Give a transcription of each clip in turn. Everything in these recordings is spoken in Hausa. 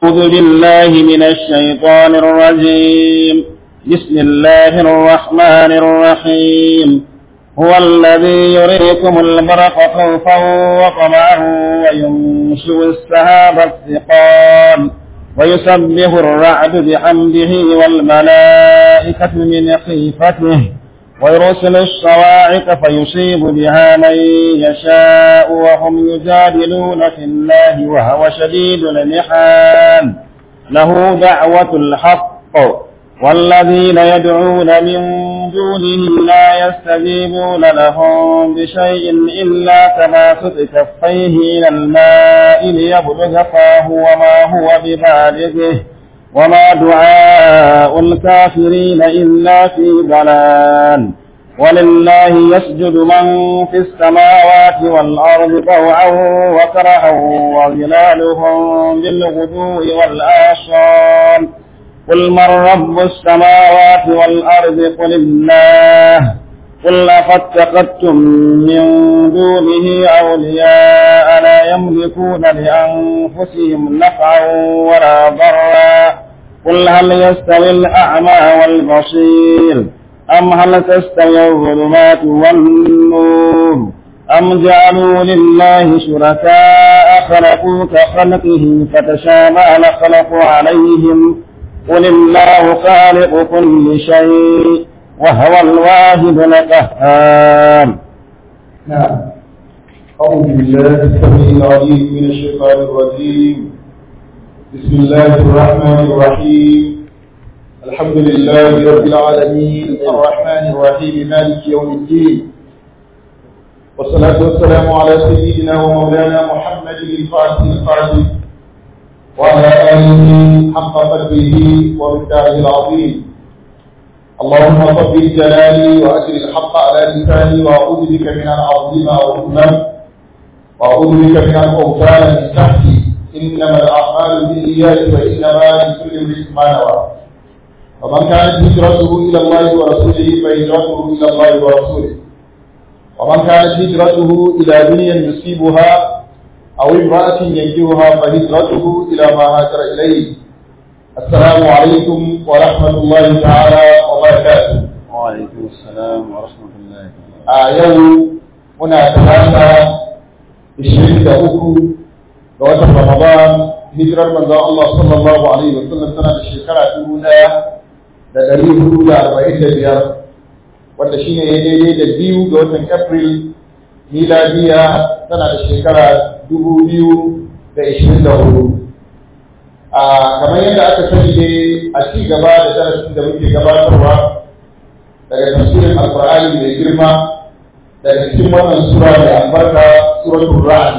أعوذ بالله من الشيطان الرجيم بسم الله الرحمن الرحيم هو الذي يريكم البرق خوفا وطمعا وينشئ السحاب الثقال ويسبح الرعد بحمده والملائكة من خيفته ويرسل الصواعق فيصيب بها من يشاء وهم يجادلون في الله وهو شديد المحال له دعوة الحق والذين يدعون من دونه لا يستجيبون لهم بشيء إلا تماسك كفيه إلى الماء ليبلغ فاه وما هو ببالغه وما دعاء الكافرين إلا في ضلال ولله يسجد من في السماوات والأرض طوعا وكرها وظلالهم بالغدو والآصال قل من رب السماوات والأرض قل الله قل أفاتخذتم من دونه أولياء لا يملكون لأنفسهم نفعا ولا ضرا قل هل يستوي الأعمى والبصير أم هل تستوي الظلمات والنور أم جعلوا لله شركاء خلقوا كخلقه فتشابه الخلق عليهم قل الله خالق كل شيء وهو الواحد القهار نعم أعوذ بالله السميع العليم من الشيطان الرجيم بسم الله الرحمن الرحيم الحمد لله رب العالمين الرحمن الرحيم مالك يوم الدين والصلاة والسلام على سيدنا ومولانا محمد الفاتح القادم وعلى آله حق قدره ومقداره العظيم اللهم صب جلالي وأجر الحق على لساني وأعوذ بك من أن أظلم أو أظلم وأعوذ بك من أن أغتال من تحتي إنما الأعمال بالنيات وإنما لكل امرئ ما نوى ومن كانت هجرته إلى الله ورسوله فهجرته إلى الله ورسوله ومن كانت هجرته إلى دنيا يصيبها أو امرأة ينجوها فهجرته إلى ما هاجر إليه السلام عليكم ورحمة الله تعالى وبركاته وعليكم السلام ورحمة الله a yau muna talata 23 ga watan Ramadan hijirar manzon Allah sallallahu alaihi wa sallam tana da shekara dubu ɗaya da ɗari hudu da arba'in da biyar wanda shine ya daidai da biyu ga watan April miladiya tana da shekara dubu biyu da ishirin da hudu a kamar yadda aka sani dai a ci gaba da darasin da muke gabatarwa daga tafsirin alkur'ani mai girma daga cikin wannan sura mai albarka suratul ra'd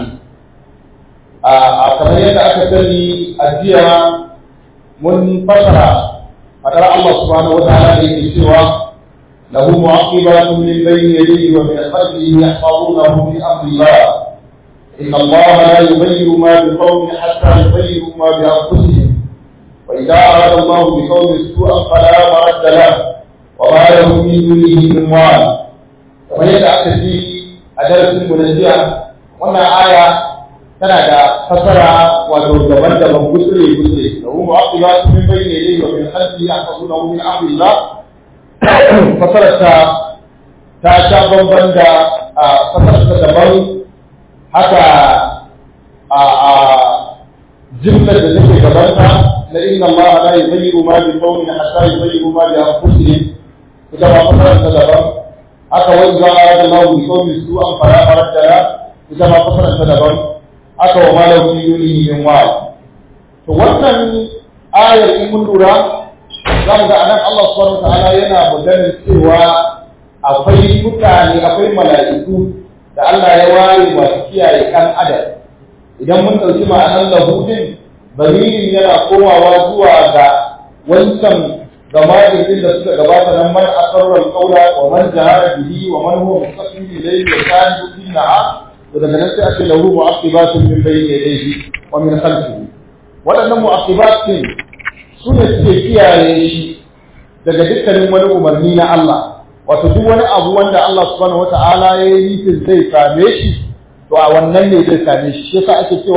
a kamar yadda aka sani a jiya mun fasara fadar Allah subhanahu wataala da yake cewa lahu mu'aqibatun min bayni yadayhi wa min khalfihi yahfazunahu min amrillah inna Allah la yughayyiru ma biqawmin hatta yughayyiru ma bi anfusihim wa idza arada Allah biqawmin su'an fala maradda lahu وما له من دونه من وال kamar yadda aka ji a darasin mu na jiya wannan aya tana da fasara wato daban-daban gusure gusure da hu mu'aqibatu min bayni yadayhi wa min khalfihi yahfazunahu min amrillah fasarar ta ta sha bamban da fasarar ta daban haka a a jimlar da take gabanta na inna Allah la yughayyiru ma bi qaumin hatta yughayyiru ma bi anfusihim ita ma fasarar ta daban haka wani za a da lahu bi kawai su an fara farar da ita ma fasarar ta daban haka wa ma lahu bi yuni min wa to wannan ayar in mun lura za mu ga anan Allah subhanahu wataala yana maganar cewa akwai mutane akwai mala'iku da Allah ya ware masu kiyaye kan adam idan mun ɗauki ma'anar lahudin bamirin yana komawa zuwa ga wancan gamaɗin din da suka gabata nan man asarrar kaula wa man jahara bihi wa man huwa mustaqim ilayhi wa kana yuqinaha to daga nan sai ake lahu mu'aqibatun min bayni yadayhi wa min khalfihi waɗannan mu'aqibatun su ne suke kiyaye shi daga dukkanin wani umarni na Allah wato duk wani abu wanda Allah subhanahu wata'ala ya yi nufin zai same shi to a wannan ne zai same shi shi yasa ake cewa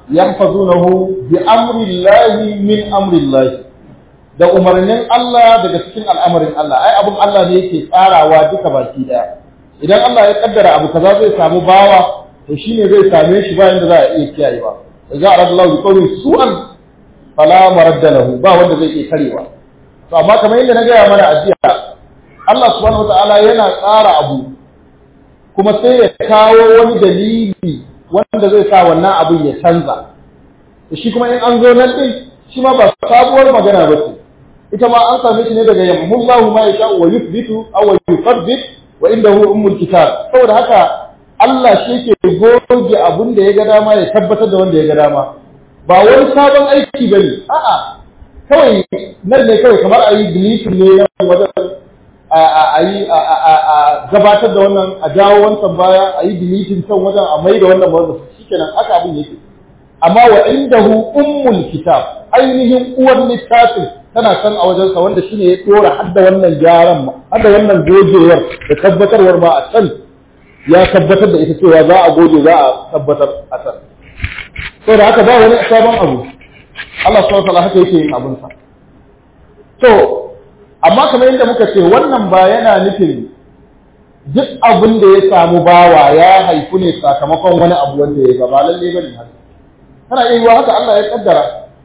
yahfazunahu bi amri llahi min amri llahi da umarnin Allah daga cikin al'amarin Allah ai abun Allah ne yake tsarawa duka baki daya idan Allah ya kaddara abu kaza zai samu bawa to shine zai same shi bayan da za a iya kiyaye ba idza aradallahu bi qawli su'an fala maradda lahu ba wanda zai iya karewa to amma kamar yadda na gaya mana a jiya Allah subhanahu wataala yana tsara abu kuma sai ya kawo wani dalili wanda zai sa wannan abin ya canza shi kuma in an zo nan din shi ma ba sabuwar magana ba ce ita ma an same shi ne daga yamhullahu ma yasha wa yuthbitu aw yuthabbit wa indahu ummul kitab saboda haka Allah shi yake goge abin da ya ga dama ya tabbatar da wanda ya ga dama ba wani sabon aiki bane a'a kawai nan ne kawai kamar a yi deletion ne na wajen a yi a gabatar da wannan a jawo wancan baya a yi deleting can wajen a mai da wannan wajen shikenan haka abin yake amma wa indahu ummul kitab ainihin uwar littafin tana san a wajensa wanda shine ya dora hadda wannan gyaran ma hadda wannan gogewar da tabbatarwar ma a can ya tabbatar da ita cewa za a goge za a tabbatar a can saboda haka ba wani sabon abu Allah subhanahu wa ta'ala haka yake yin abin sa to amma kamar yadda muka ce wannan ba yana nufin duk abin da ya samu bawa ya haifu ne sakamakon wani abu wanda ya gaba lalle bane haka kana iya yiwa haka Allah ya kaddara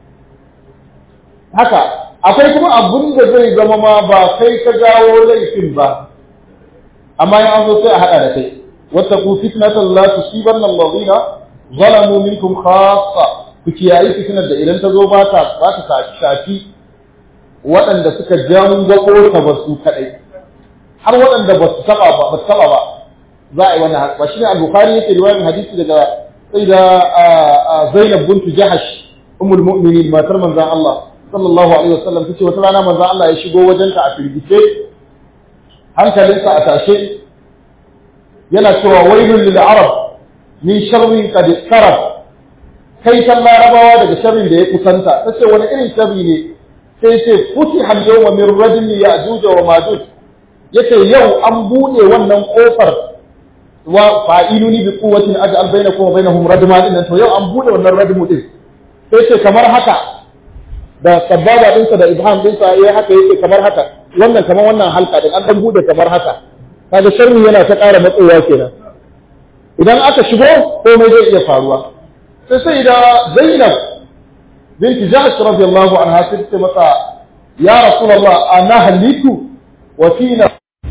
haka akwai kuma abin da zai zama ma ba kai ka jawo laifin ba amma ya an zo sai a hada da kai wattaqu fitnatan la tusibanna alladhina zalamu minkum khassa ku kiyayi fitnar da idan ta zo ba ta ba ta shafi waɗanda suka jangwako ta ba su kaɗai har waɗanda ba su taɓa ba ba su taɓa ba za a yi wannan ba shi ne al-bukhari yake riwayar hadisi daga sai da zainab bintu jahash ummul mu'minin matar manzon Allah sallallahu alaihi wasallam tace wata rana manzon Allah ya shigo wajenta a firgice hankalinsa a tashe yana cewa wailul lil arab min sharrin qad istarab kai san larabawa daga sharrin da ya kusanta tace wani irin sharri ne sai ce futi hal yawma min rajul ya'juj wa majuj yace yau an bude wannan kofar wa fa'iluni bi quwwatin aj'al bainakum wa bainahum radma din to yau an bude wannan radmu din sai ce kamar haka da sababa dinsa da ibham dinsa yayi haka yake kamar haka wannan kamar wannan halka din an dan bude kamar haka kaga sharri yana ta ƙara matsowa kenan idan aka shigo komai zai iya faruwa sai sai da Zainab binti Jahsh radiyallahu anha sai ta masa ya Rasulullah ana halitu wa fina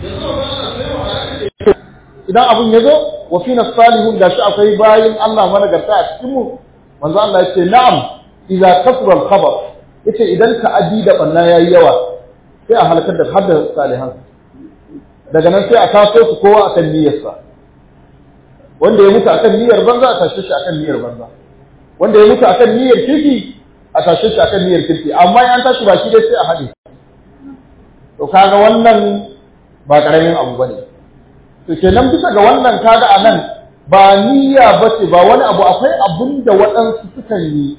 idan abun ya zo wa fina salihun gashi akwai bayin Allah managarta a cikin mu manzo Allah ya ce na'am idza kasra al-khabar yace idan ta'addi da banna yayi yawa sai a halakar da hadda salihan daga nan sai a taso su kowa akan niyyarsa wanda ya mutu akan niyyar banza a tashe shi akan niyyar banza wanda ya mutu akan niyyar kirki a tashe shi akan niyyar kirki amma in an tashi baki dai sai a haɗe to kaga wannan ba karamin abu bane to kenan bisa ga wannan kaga a nan ba niyya bace ba wani abu akwai abun da waɗansu sukan yi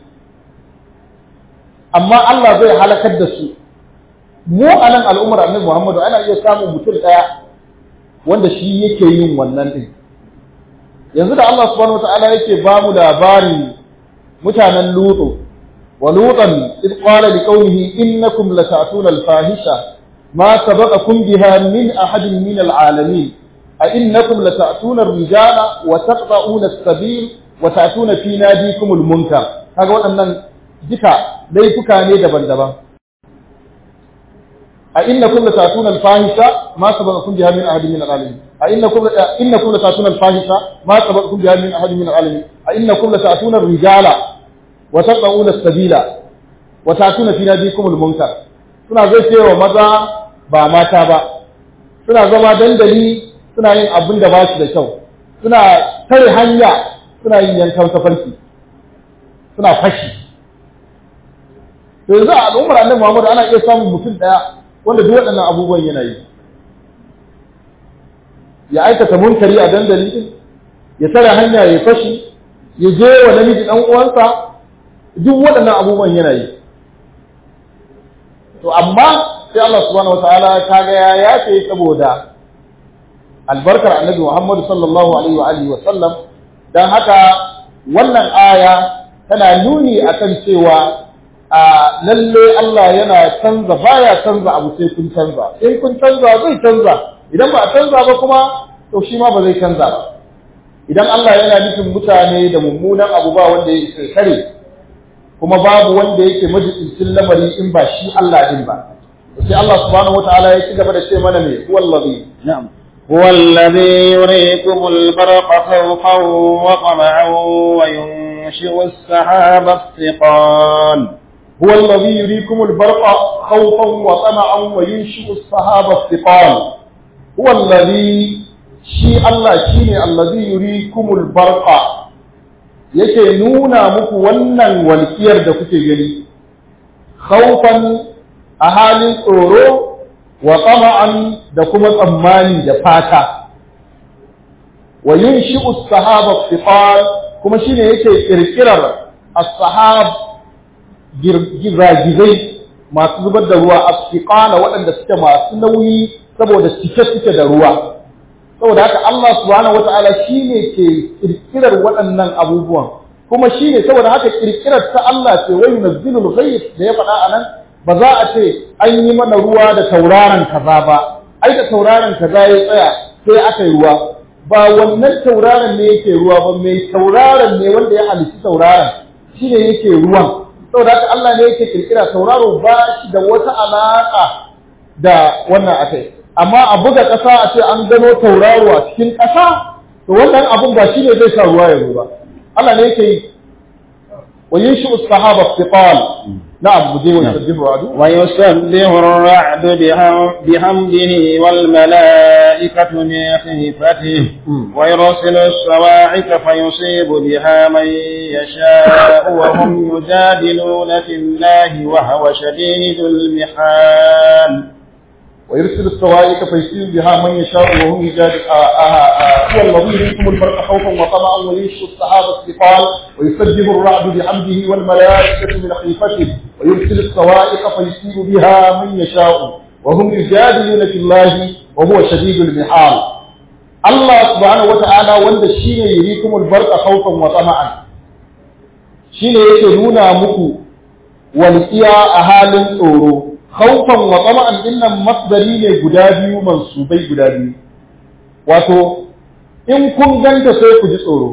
amma Allah zai halakar da su mu a nan al'ummar annabi Muhammadu ana iya samun mutum ɗaya wanda shi yake yin wannan ɗin yanzu da Allah subhanahu wata'ala yake ba mu labarin mutanen lutu wa lutan id qala li qaumihi innakum lata'tuna al-fahisha ma sabaqakum biha min ahadin min al-alamin a innakum lata'tuna ar-rijala wa taqta'una as-sabil wa ta'tuna fi nadikum al-munkar kaga waɗannan duka laifuka ne daban-daban أئنكم لتأتون الفاحشة ما سبقكم بها من أحد من العالمين أئنكم إنكم لتأتون الفاحشة ما سبقكم بها من أحد من العالمين أئنكم لتأتون الرجال وتقطعون السبيل وتأتون في ناديكم المنكر suna zai ce wa maza ba mata ba suna zama dandali suna yin abin da ba shi da kyau suna tare hanya suna yin yankan tafarki suna fashi to yanzu a al'ummar annabi Muhammad ana iya samun mutum daya wanda duk waɗannan abubuwan yana yi ya aikata munkari a dandali din ya tare hanya ya fashi ya je wa namiji dan uwansa duk waɗannan abubuwan yana yi to amma sai Allah subhanahu wataala kaga ya yace saboda albarkar annabi Muhammad sallallahu alaihi wa alihi wa sallam dan haka wannan aya tana nuni akan cewa a lalle Allah yana canza baya canza abu sai kun canza in kun canza zai canza idan ba a canza ba kuma to shi ma ba zai canza ba idan Allah yana nufin mutane da mummunan abu ba wanda ya kare kuma babu wanda yake majibincin lamari in ba shi Allah din ba sai Allah subhanahu wataala ya ci gaba da ce mana me wallazi نعم هو الذي يريكم البرق خوفا وطمعا وينشئ السحاب الثقال هو الذي يريكم البرق خوفا وطمعا وينشئ السحاب الثقال هو الذي shi Allah shine allazi yurikumul barqa yake nuna muku wannan walkiyar da kuke gani khawfan a halin tsoro wa tama'an da kuma tsammani da fata wa yunshi'u as-sahaba thiqal kuma shine yake kirkirar as-sahab gizagizai masu zubar da ruwa as-thiqala waɗanda suke masu nauyi saboda cike suke da ruwa saboda haka Allah subhanahu wata'ala shine ke kirkirar waɗannan abubuwan kuma shine saboda haka kirkirar ta Allah ce wai nazzilul ghayth da ya faɗa anan ba za a ce an yi mana ruwa da tauraron kaza ba ai da tauraron kaza ya tsaya sai aka yi ruwa ba wannan tauraron ne yake ruwa ba mai tauraron ne wanda ya halitta tauraron shine yake ruwan saboda haka Allah ne yake kirkira tauraro ba shi da wata alaka da wannan akai amma a buga ƙasa a ce an gano tauraro a cikin ƙasa to wannan abun ba shine zai sa ruwa ya zo ba Allah ne yake yi wa yinshu as-sahaba thiqal na'am muje wa yusabbihu ra'du ويسبح الرعد بهم- بحمده والملائكة من خيفته ويرسل الصواعق فيصيب بها من يشاء وهم يجادلون في الله وهو شديد المحال ويرسل الصواعق فيصيب بها من يشاء وهم يجادل آه آه آه هو الذي يريكم البرق خوفا وطمعا وينشئ السحاب الثقال ويسبح الرعد بحمده والملائكة من خيفته ويرسل الصواعق فيصيب بها من يشاء وهم يجادلون في الله وهو شديد المحال الله سبحانه وتعالى wanda shine yurikumul barqa khawfan wa tama'an shine yake nuna muku walqiya a halin tsoro khawfan wa tama'an dinnan masdari ne guda biyu mansubai guda biyu wato in kun ganta sai ku ji tsoro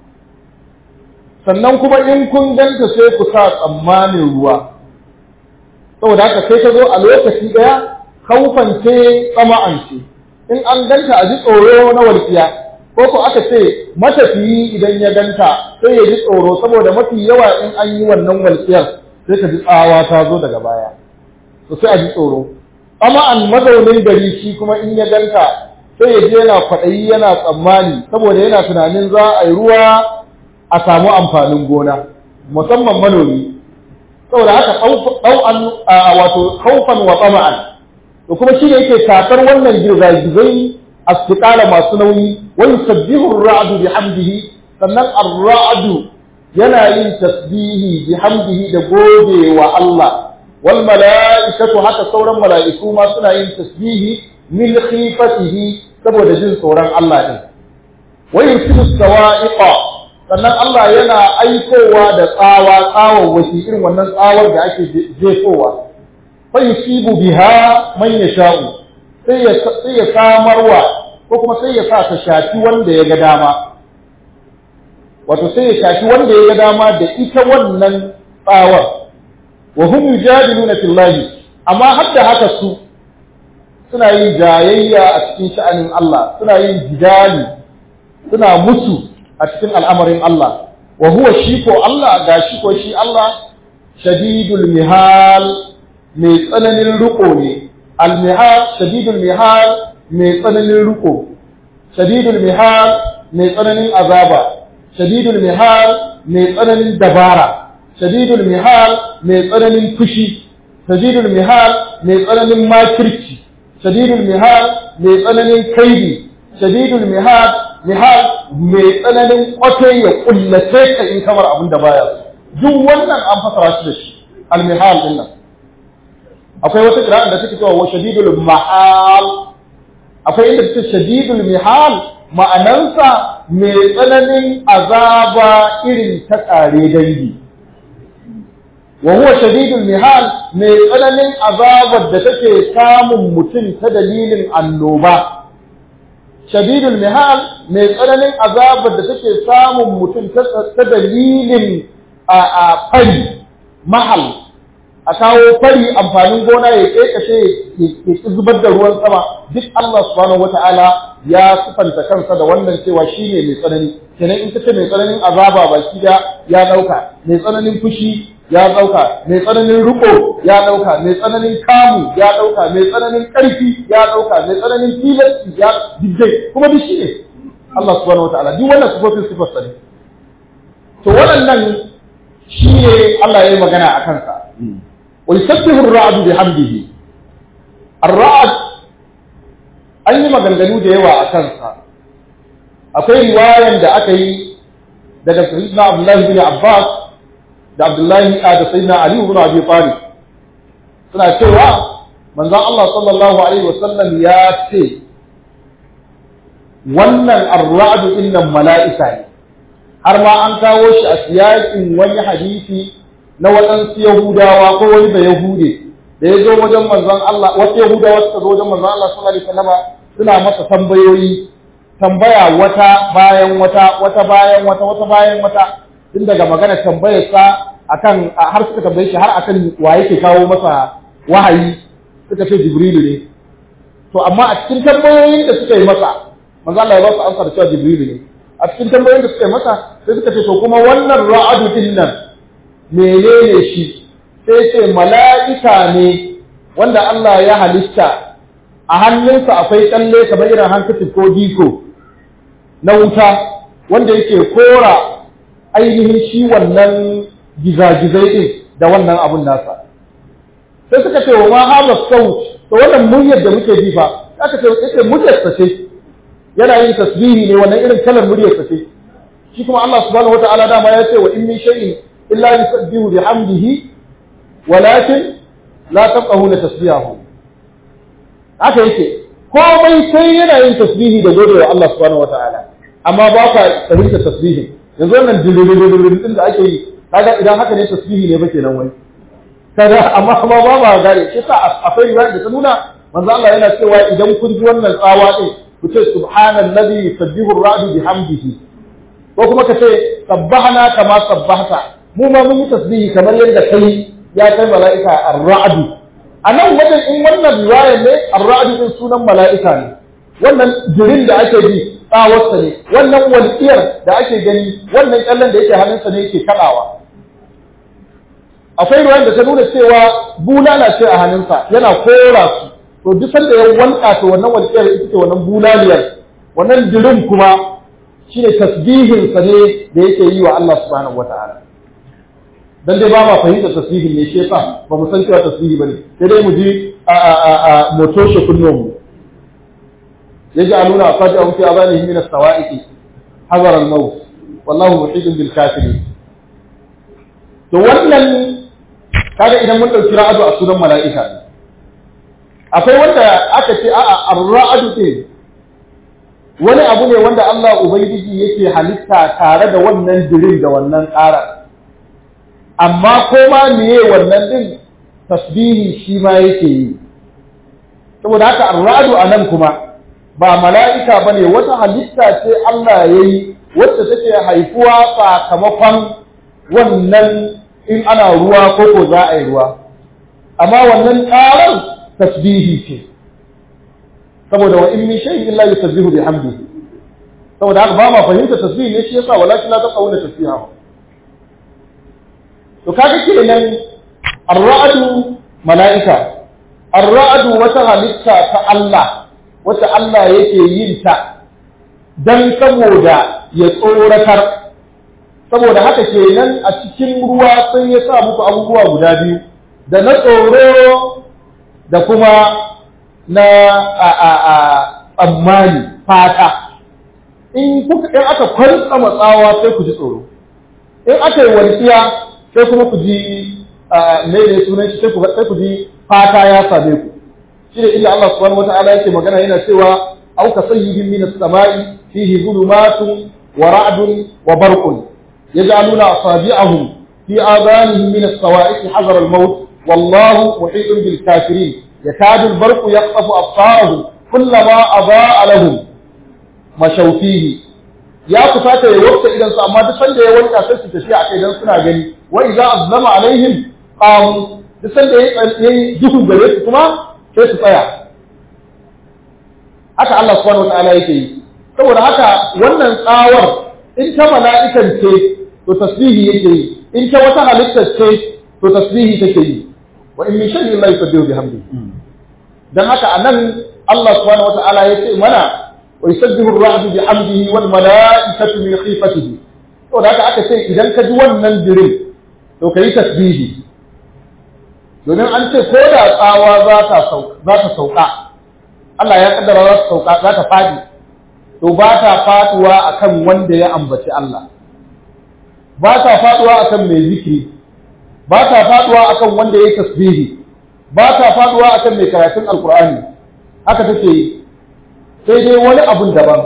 sannan kuma in kun ganta sai ku sa tsammanin ruwa saboda haka sai ka zo a lokaci daya khawfan ce tama'an ce in an ganta a ji tsoro na walƙiya ko ko aka ce matafiyi idan ya ganta sai ya ji tsoro saboda mafi yawa in an yi wannan walƙiyar sai ka ji tsawa ta zo daga baya to sai a ji tsoro amma an mazaunin gari shi kuma in ya ganta sai ya je yana kwaɗayi yana tsammani saboda yana tunanin za a yi ruwa a samu amfanin gona musamman manomi saboda haka ɗau'an wato kaufan wa tsama'an to kuma shi ne yake kakar wannan girgizai asfiqala masu nauyi wa yusabbihu ar-ra'du bihamdihi sannan ar-ra'du yana yin tasbihi bihamdihi da gode wa Allah wal mala'ikatu haka sauran mala'iku ma suna yin tasbihi min khifatihi saboda jin tsoron Allah din wa yusibu sawa'iqa sannan Allah yana aikowa da tsawa tsawon wasi irin wannan tsawar da ake jefowa fa yusibu biha man yasha'u sai ya sai ya samarwa ko kuma sai ya sa ta shafi wanda ya ga dama wato sai ya shafi wanda ya ga dama da ita wannan tsawar wa hum yujadiluna fillahi amma har da haka su suna yin jayayya a cikin sha'anin Allah suna yin jidali suna musu a cikin al'amarin Allah wa huwa shi ko Allah ga shi ko shi Allah shadidul mihal mai tsananin riko ne al-mihal shadidul mihal mai tsananin riko shadidul mihal mai tsananin azaba shadidul mihal mai tsananin dabara shadidul mihal mai tsananin fushi shadidul mihal mai tsananin makirci shadidul mihal mai tsananin kaidi shadidul mihal mihal mai tsananin kwafe ya kullace ka in kamar abin da baya duk wannan an fasara shi da shi al-mihal din nan akwai wata qira'an da take cewa wa shadidul mahal akwai inda take shadidul mihal ma'anansa mai tsananin azaba irin ta tsare dangi wa huwa shadidul mihal mai tsananin azabar da take samun mutum ta dalilin annoba shadidul mihal mai tsananin azabar da take samun mutum ta dalilin a fari mahal a kawo fari amfanin gona ya kekashe ya zubar da ruwan sama duk Allah subhanahu wata'ala ya sifanta kansa da wannan cewa shine mai tsanani kenan in kace mai tsananin azaba baki da ya dauka mai tsananin fushi ya dauka mai tsananin riko ya dauka mai tsananin kamu ya dauka mai tsananin karfi ya dauka mai tsananin tilasti ya diddai kuma duk shine Allah subhanahu wata'ala duk wannan sifofin sifar sa ne to waɗannan shine Allah ya yi magana a kansa ويسبح الرعد بحمده الرعد an yi maganganu da yawa a kansa akwai riwayan da aka yi daga sayyidina Abdullahi bin Abbas da Abdullahi da sayyidina Ali ibn Abi Talib suna cewa manzon Allah sallallahu alaihi wasallam ya ce wannan ar-ra'd innan mala'ika ne har ma an kawo shi a siyakin wani hadisi na waɗansu Yahudawa ko wani da Yahude da ya zo wajen manzon Allah wasu Yahudawa suka zo wajen manzon Allah sallallahu alaihi wasallam suna masa tambayoyi tambaya wata bayan wata wata bayan wata wata bayan wata tun daga magana tambayar sa akan har suka tambaye shi har akan wa yake kawo masa wahayi suka ce Jibrilu ne to amma a cikin tambayoyin da suka yi masa manzon Allah ya ba su amsa da cewa Jibrilu ne a cikin tambayoyin da suka yi masa sai suka ce to kuma wannan ra'adu din nan menene shi sai ce mala'ika ne wanda Allah ya halitta a hannunsa akwai tsalle kamar irin hankacin ko diko na wuta wanda yake kora ainihin shi wannan gizagizai ɗin da wannan abun nasa sai suka ce wa ma haza saut to wannan muryar da muke ji fa aka ce yake muryar sa ce yana yin tasbihi ne wannan irin kalar muryar sa ce shi kuma Allah subhanahu wataala dama ya ce wa in min shay'in illa yusabbihu bihamdihi walakin la tafqahuna tasbihahu haka yake komai sai yana yin tasbihi da gode wa Allah subhanahu wataala amma ba ka fahimta tasbihi yanzu wannan dilililililin din da ake yi kaga idan haka ne tasbihi ne ba kenan wai kaga amma kuma ba ba gare shi sa akwai riwaya da ta nuna manzo Allah yana cewa idan kun ji wannan tsawa din ku ce subhanallazi yusabbihu ar-ra'du bihamdihi ko kuma ka ce sabbahana kama sabbahta mu ma mun yi tasbihi kamar yadda kai ya kai mala'ika ar-ra'du a nan wajen in wannan riwayar ne ar-ra'du din sunan mala'ika ne wannan jirin da ake bi tsawarsa ne wannan walƙiyar da ake gani wannan kyallen da yake hannunsa ne yake kaɗawa akwai riwayar da ta nuna cewa bulala ce a hannunsa yana kora su to duk sanda ya wanka to wannan walƙiyar ita ce wannan bulaliyar wannan jirin kuma shine tasbihinsa ne da yake yi wa Allah subhanahu wata'ala dan dai ba ma fahimta tasbihin ne shi yasa ba mu san cewa tasbihi bane sai dai mu ji a a a a motoshe kunnon mu yaj'aluna asabi'ahum fi adhanihim min as-sawa'iqi hazara al-maut wallahu muhitun bil kafirin to wannan kaga idan mun dauki ra'adu a sunan mala'ika ne akwai wanda aka ce a'a ar-ra'adu ce wani abu ne wanda Allah ubangiji yake halitta tare da wannan dirin da wannan ƙara amma ko ma meye wannan din tasbihi shi ma yake yi saboda haka ar-ra'adu anan kuma ba mala'ika bane wata halitta ce Allah yayi wacce take haifuwa sakamakon wannan in ana ruwa ko ko za a yi ruwa amma wannan ƙarar tasbihi ce saboda wa in min shay'in illa yusabbihu bihamdihi saboda haka ba ma fahimta tasbihi ne shi yasa walakin la taqawuna tasbihahu to kaga kenan ar-ra'du mala'ika ar-ra'du wata halitta ta Allah wata Allah yake yin ta dan saboda ya tsoratar saboda haka kenan a cikin ruwa sai ya sa muku abubuwa guda biyu da na tsoro da kuma na a a a tsammani fata in kuka in aka kwantsa matsawa sai ku ji tsoro in aka yi walƙiya sai kuma ku ji me ne sunan shi sai ku sai ku ji fata ya same ku shi ne illa Allah subhanahu wataala yake magana yana cewa au ka sayyibin min as-sama'i fihi zulumatun wa ra'dun wa barqun yaj'aluna asabi'ahum في آذانهم من الصواعق حذر الموت والله محيط بالكافرين يكاد البرق يخطف أبصارهم كلما أضاء لهم مشوا فيه ya kusata ya wuce idan su amma duk sanda ya wanka sai su tafi a kai dan suna gani wa idza azlama alaihim qamu duk sanda ya yi duhu gare su kuma sai su tsaya haka Allah subhanahu wataala yake yi saboda haka wannan tsawar in ta mala'ikan ce to tasbihi yake yi in ta wata halittar ce to tasbihi take yi wa in min shay'in la yusabbihu bihamdihi dan haka anan Allah subhanahu wataala yace mana ويسبح الرعد بحمده والملائكة من خيفته to da haka aka ce idan ka ji wannan dirin to ka yi tasbihi domin an ce ko da tsawa za ta sauka Allah ya kaddara za ta sauka za ta fadi to ba ta faduwa akan wanda ya ambaci Allah ba ta faduwa akan mai zikiri ba ta faduwa akan wanda ya yi tasbihi ba ta faduwa akan mai karatun alkur'ani haka take yi sai dai wani abun daban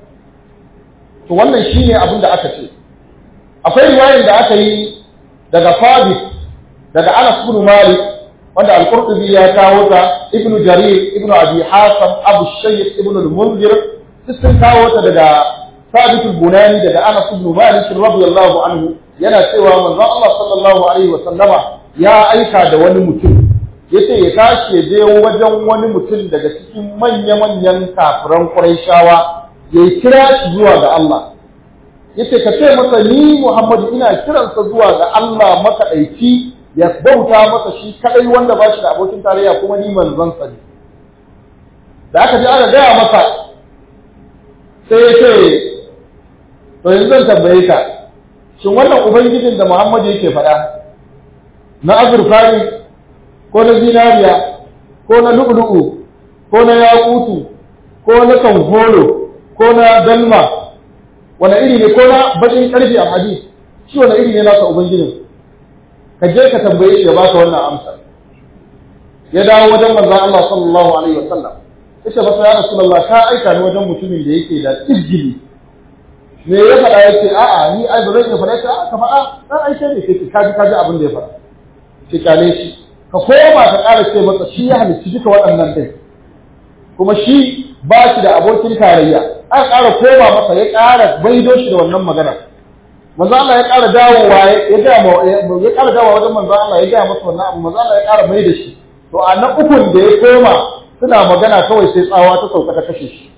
to wannan shine abun da aka ce akwai riwayar da aka yi daga Fabit daga Anas ibn Malik wanda al-Qurtubi ya kawo ta Ibn Jarir Ibn Abi Hasan Abu Shaykh Ibn al-Munzir sun kawo ta daga Sabit al-Bunani daga Anas ibn Malik radiyallahu anhu yana cewa manzon Allah sallallahu alaihi wa sallama ya aika da wani mutum yace ya tashi ya je wajen wani mutum daga cikin manya-manyan kafiran Qurayshawa ya kira shi zuwa ga Allah yace ka ce masa ni Muhammadu ina kiransa zuwa ga Allah makaɗaici ya bauta masa shi kadai wanda ba shi da abokin tarayya kuma ni manzon sa ne da aka ji aka gaya masa sai ya ce to yanzu zan tambaye ka shin wannan ubangijin da Muhammadu yake faɗa na azurfa ne ko na zinariya ko na lu'lu'u ko na yakutu ko na kanfolo ko na dalma wani iri ne ko na bakin karfi a hadis shi wani iri ne nasa ubangijin ka je ka tambaye shi ya baka wannan amsa ya dawo wajen manzon Allah sallallahu alaihi wasallam yace masa ya rasulullah ka aika ni wajen mutumin da yake da izgili me ya faɗa yace a'a ni ai ba zan iya faɗa ta ka faɗa dan aisha ne sai ka ji ka ji abin da ya faɗa ki kale shi ka koma ka ƙara ce masa shi ya halicci duka waɗannan ɗin kuma shi ba shi da abokin tarayya aka ƙara koma masa ya ƙara baido shi da wannan magana manzo Allah ya ƙara dawowa ya ga ya ƙara dawowa wajen manzo Allah ya ga masa wannan abu manzo Allah ya ƙara mai da shi to a na ukun da ya koma suna magana kawai sai tsawa ta sauka ta kashe shi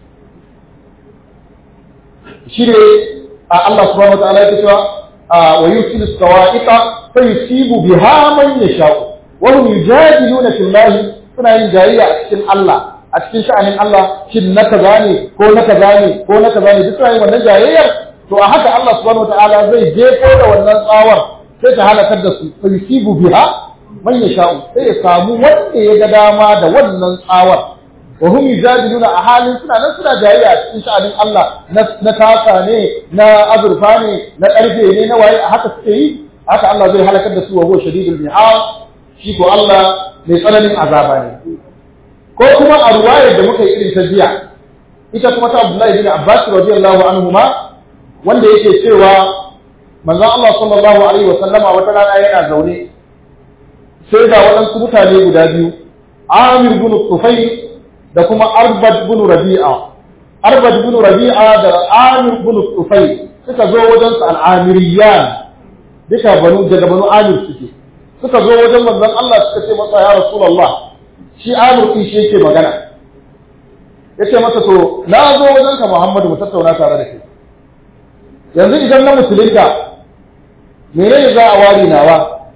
shi ne a Allah subhanahu wa ta'ala ya cewa wa yusilu sawa'iqa fa yusibu biha man yasha'u wa hum yujadiluna fillahi suna yin jayayya a cikin Allah a cikin sha'anin Allah shin na kaza ne ko na kaza ne ko na kaza ne duk suna yin wannan jayayyar to a haka Allah subhanahu wataala zai jefo da wannan tsawar sai ta halakar da su fa yusibu biha man yasha'u sai ya samu wanda ya ga dama da wannan tsawar wa hum yujadiluna a halin suna nan suna jayayya a cikin sha'anin Allah na taka ne na azurfa ne na karfe ne na waye a haka suke yi haka Allah zai halakar da su wa huwa shadidul mihal shi ko Allah mai tsananin azaba ne ko kuma a ruwayar da muka yi irin ta jiya ita kuma ta Abdullahi bin Abbas radiyallahu anhu ma wanda yake cewa manzon Allah sallallahu alaihi wa sallama wata rana yana zaune sai da waɗansu mutane guda biyu Amir bin Tufayl da kuma Arbad bin Rabi'a Arbad bin Rabi'a da Amir bin Tufayl suka zo wajen su al-Amiriyan duka banu daga banu Amir suke suka zo wajen manzon Allah suka ce masa ya Rasulullah shi Amir din shi yake magana yace masa to na zo wajen ka Muhammadu mu tattauna tare da kai yanzu idan na musulunta menene za a wari nawa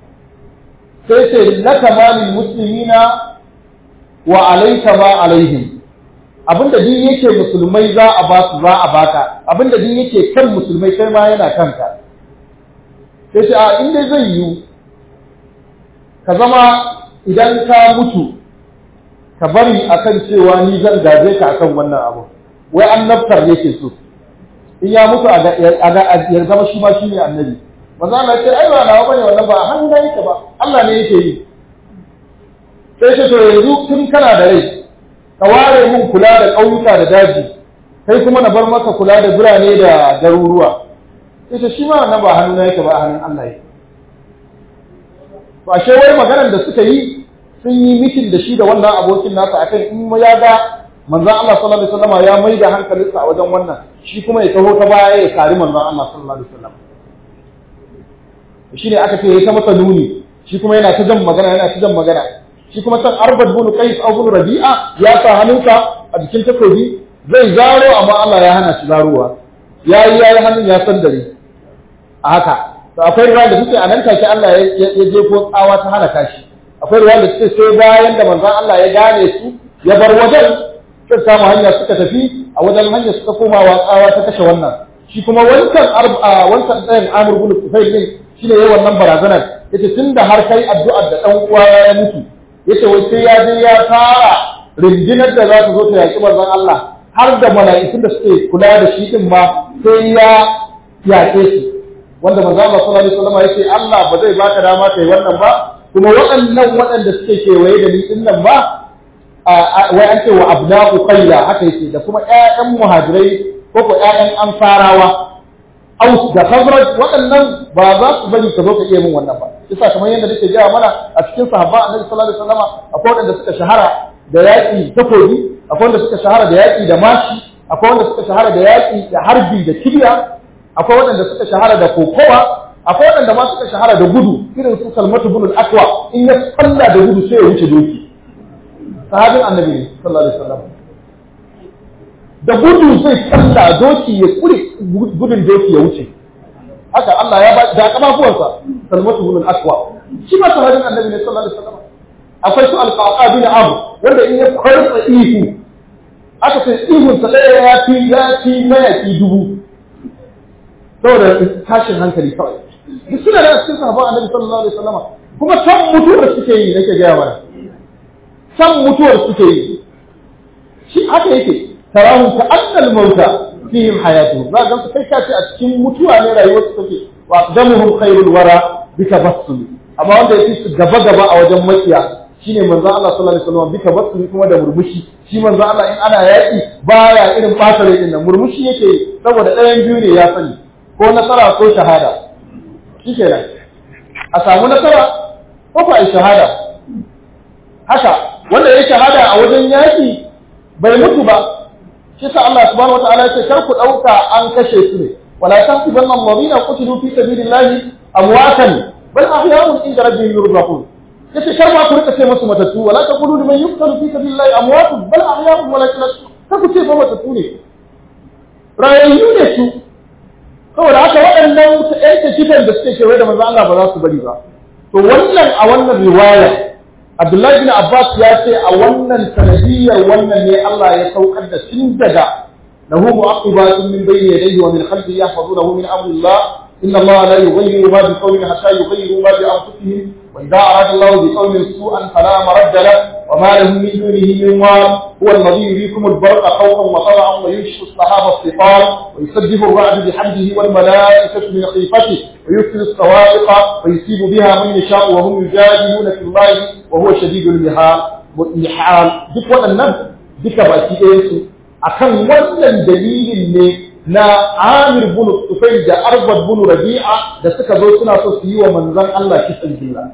sai ce laka malil muslimina wa alayka ma alaihim abinda din yake musulmai za a ba su za a baka abinda din yake kan musulmai kai ma yana kanka sai ce a inda zai yiwu ka zama idan ka mutu ka bari akan cewa ni zan gaje ka akan wannan abu wai annabtar yake so in ya mutu ya zama shi ma shi ne annabi maza Allah ce ai ba nawa bane wannan ba a hannun yake ba Allah ne yake yi sai ce to yanzu tun kana da rai ka ware mun kula da ƙauyuka da daji kai kuma na bar maka kula da birane da garuruwa sai ce shi ma wannan ba a hannun yake ba a hannun Allah yake to ashe wai maganar da suka yi sun yi mitin da shi da wannan abokin nasa akan in ya ga manzon Allah sallallahu alaihi wasallam ya mai da hankalinsa a wajen wannan shi kuma ya taho ta baya ya kari manzon Allah sallallahu alaihi wasallam shi ne aka ce ya ta masa nuni shi kuma yana ta jan magana yana ta jan magana shi kuma san arbad bin qais aw bin rabi'a ya sa hannunsa a jikin takobi zai zaro amma Allah ya hana shi zarowa yayi yayi hannun ya san dare a haka to akwai ruwa da suke a nan take Allah ya je ko tsawa ta halaka shi akwai ruwa da suke sai bayan da manzon Allah ya gane su ya bar wajen suka samu hanya suka tafi a wajen hanya suka koma wa tsawa ta kashe wannan shi kuma wancan wancan ɗayan Amr bin Tufail din shine yayin wannan barazanar yace tunda har kai addu'ar da dan uwa ya mutu yace wai sai ya je ya tara rindinar da za ta zo ta yaki manzon Allah har da mala'ikun da suke kula da shi din ma sai ya yaƙe shi wanda manzo Allah sallallahu alaihi wasallam yace Allah ba zai baka dama kai wannan ba kuma waɗannan waɗanda suke kewaye da ni din nan ba wai an ce wa abna'u qayla haka yake da kuma ƴaƴan muhajirai ko ko ƴaƴan ansarawa aus da khazraj waɗannan ba za su bari ka zo ka iya min wannan ba yasa kamar yadda nake gaya mana a cikin sahaba annabi sallallahu alaihi wasallam akwai waɗanda suka shahara da yaƙi takobi akwai wanda suka shahara da yaƙi da mashi akwai wanda suka shahara da yaƙi da harbi da kibiya akwai waɗanda suka shahara da kokowa akwai waɗanda ma suka shahara da gudu irin su salmatu bin al-aqwa in ya tsalla da gudu sai ya wuce doki sahabin annabi ne sallallahu alaihi wasallam da gudu zai tsalla doki ya kure gudun doki ya wuce haka Allah ya ba da kafafuwansa salmatu bin al-aqwa shi ma sahabin annabi ne sallallahu alaihi wasallam akwai su al-qaqa bin abu wanda in ya kwarsa ihu aka ce ihun sa ɗaya ya fi ya fi mayaki dubu saboda tashin hankali kawai duk suna da cikin sahabban annabi sallallahu alaihi wasallam kuma san mutuwar suke yi nake gaya mana san mutuwar suke yi shi haka yake tarahu ka annal mauta fihim hayatu za ga su kai kace a cikin mutuwa ne rayuwar su take wa damuhum khairul wara bika basul amma wanda yake su gaba gaba a wajen makiya shine manzo Allah sallallahu alaihi wasallam bika basul kuma da murmushi shi manzo Allah in ana yaki baya irin fata rai din nan murmushi yake saboda ɗayan biyu ne ya sani ko nasara ko shahada shi ke nan a samu nasara ko ko a shahada haka wanda ya shahada a wajen yaƙi bai mutu ba shi sa Allah subhanahu wataala ya ce kar ku ɗauka an kashe su ne wala tahsibanna alladhina qutilu fi sabilillahi amwatan bal ahya'un inda rabbihim yurzaqun yace kar ma ku rika ce musu matattu wala taqulu liman yuqtalu fi sabilillahi amwatun bal ahya'un walakin kar ku ce ba matattu ne rayayyu ne su saboda haka waɗannan ƴan kitan da suke kewaye da manzo Allah ba za su bari ba to wannan a wannan riwaya Abdullahi bin Abbas ya ce a wannan sanadiyyar wannan ne Allah ya saukar da tun daga lahu mu'aqibatun min bayni yadayhi wa min khalfihi yahfazunahu min amrillah inna Allah la yughayyiru ma bi qawmin hatta yughayyiru ma bi anfusihim wa idza arada Allah bi qawmin su'an fala maradda lahu wa ma lahum min dunihi min wal هو الذي يريكم البرق خوفا وطمعا وينشئ السحاب الثقال ويسبح الرعد بحمده والملائكة من خيفته ويرسل الصواعق ويصيب بها من يشاء وهم يجادلون في الله وهو شديد المحال duk waɗannan duka baki ɗaya su akan wannan dalilin ne na Amir bin Tufayl da Arbad bin Rabi'a da suka zo suna so su yi wa manzon Allah kisan gilla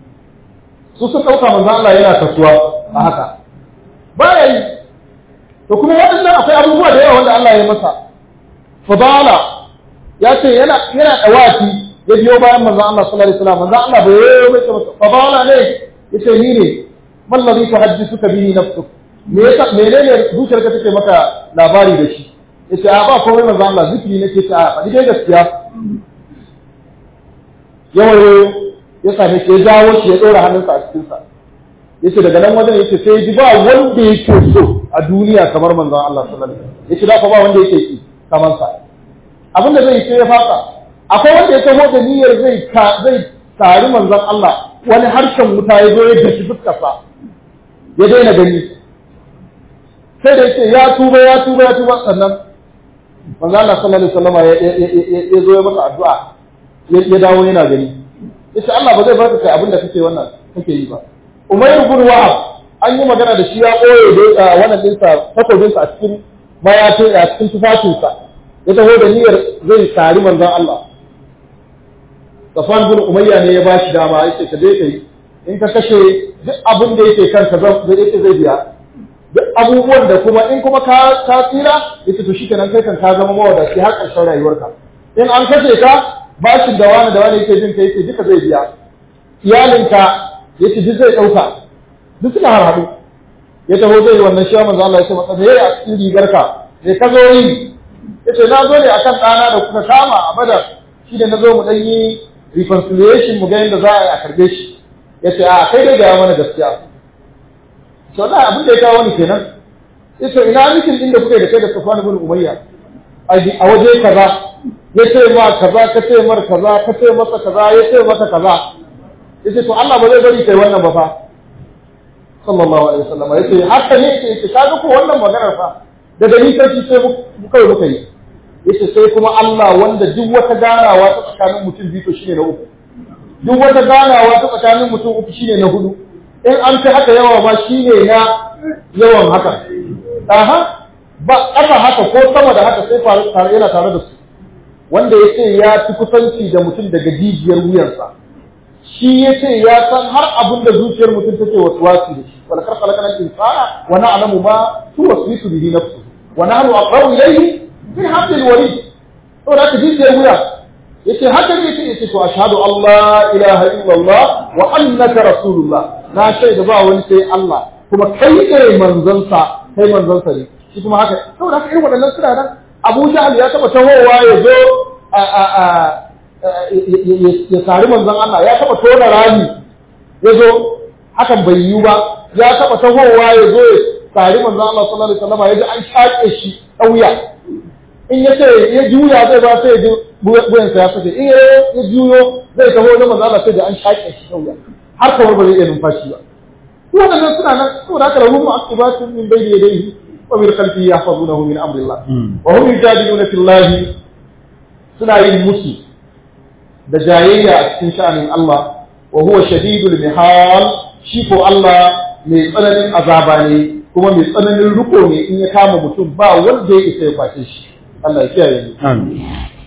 su suka ɗauka manzon Allah yana kasuwa a haka baya yi to kuma waɗannan akwai abubuwa da yawa wanda Allah ya masa fadala ya ce yana yana dawaki ya biyo bayan manzon Allah sallallahu alaihi wasallam manzon Allah bai yi mai masa fadala ne yace ni ne man ladhi tuhaddithuka bihi nafsuk me yasa menene zuciyarka take maka labari da shi yace a ba komai manzon Allah zikiri nake ta faɗi dai gaskiya yawaye ya same shi ya jawo shi ya ɗora hannunsa a cikinsa yace daga nan wajen yace sai ji ba wanda yake so a duniya kamar manzon Allah sallallahu alaihi wasallam yace da ba wanda yake ki kamar sa abin da zai sai ya faka akwai wanda ya taho da niyyar zai ka zai tari manzon Allah wani harshen wuta ya zo ya dashi fuskar sa ya daina gani sai da yace ya tuba ya tuba ya tuba sannan manzon Allah sallallahu alaihi wasallam ya zo ya masa addu'a ya dawo yana gani yace Allah ba zai baka kai abin da kake wannan kake yi ba Umayr bin Wahab an yi magana da shi ya koye da wannan dinsa takobinsa a cikin mayafin a cikin tufafinsa ya taho da niyyar zai tari manzon Allah Safwan bin Umayya ne ya bashi dama yace ka je kai in ka kashe duk abin da yake kanka zai yake zai biya duk abubuwan da kuma in kuma ka ka tsira yace to shikenan kai kan ka zama mawadaci har ƙarshen rayuwarka in an kashe ka bashin da wani da wani yake jin ka yake duka zai biya iyalinka yace duk zai ɗauka duk suna harhaɗu ya taho zai yi wannan shi manzo Allah ya ce masa me a cikin rigarka me ka zo yi yace na zo ne akan ɗana da kuka kama a badar shi da na zo mu ɗan yi reconciliation mu ga yadda za a yi a karɓe shi ya ce a kai dai gaya mana gaskiya to da abin da ya kawo ni kenan ya ce ina mikin din da kuke da kai da Safwan ibn Umayya a waje kaza ya ce ma kaza ka ce mar kaza ka ce masa kaza ya ce masa kaza ya ce to Allah ba zai bari kai wannan ba fa sallallahu alaihi wasallam ya ce haka ne ya ce kaga ko wannan maganar fa daga ni sai sai mu kai muka yi yace sai kuma Allah wanda duk wata ganawa ta tsakanin mutum biyu to shine na uku duk wata ganawa ta tsakanin mutum uku shine na hudu in an fi haka yawa ma shine na yawan haka aha ba ƙasa haka ko sama da haka sai faru tare yana tare da su wanda yace ya fi kusanci da mutum daga jijiyar wuyarsa shi yace ya san har abin da zuciyar mutum take waswasi da shi wala karkala kana insana wa na'lamu ma tuwaswisu bihi nafsuhu wa nahnu aqrabu ilayhi min hablil warid to da ka jijiyar wuya yace haka ne yace yace to ashhadu Allah ilaha illallah wa annaka rasulullah na shaida ba wani sai Allah kuma kai ne manzon sa kai manzon sa ne shi kuma haka saboda haka irin waɗannan suna nan Abu Jahl ya taba tahowa ya zo a a a ya sari manzon Allah ya taba tona rami ya zo hakan bai yiwu ba ya taba tahowa ya zo ya sari manzon Allah sallallahu alaihi wasallam ya ji an shaƙe shi ɗauya in ya ce ya juya zai ba sai ya buyansa ya fice in ya juyo zai taho na manzo Allah sai da an shaƙe shi sauya har kamar ba zai iya numfashi ba waɗannan suna nan saboda haka lahum mu'aqibatun min bayni yadayhi wa min khalfihi yahfazunahu min amrillah wa hum yujadiluna fillahi suna yin musu da jayayya a cikin sha'anin Allah wa huwa shadidul mihal shi ko Allah mai tsananin azaba ne kuma mai tsananin riko ne in ya kama mutum ba wanda ya isa ya kwace shi Allah ya kiyaye ni. Amin.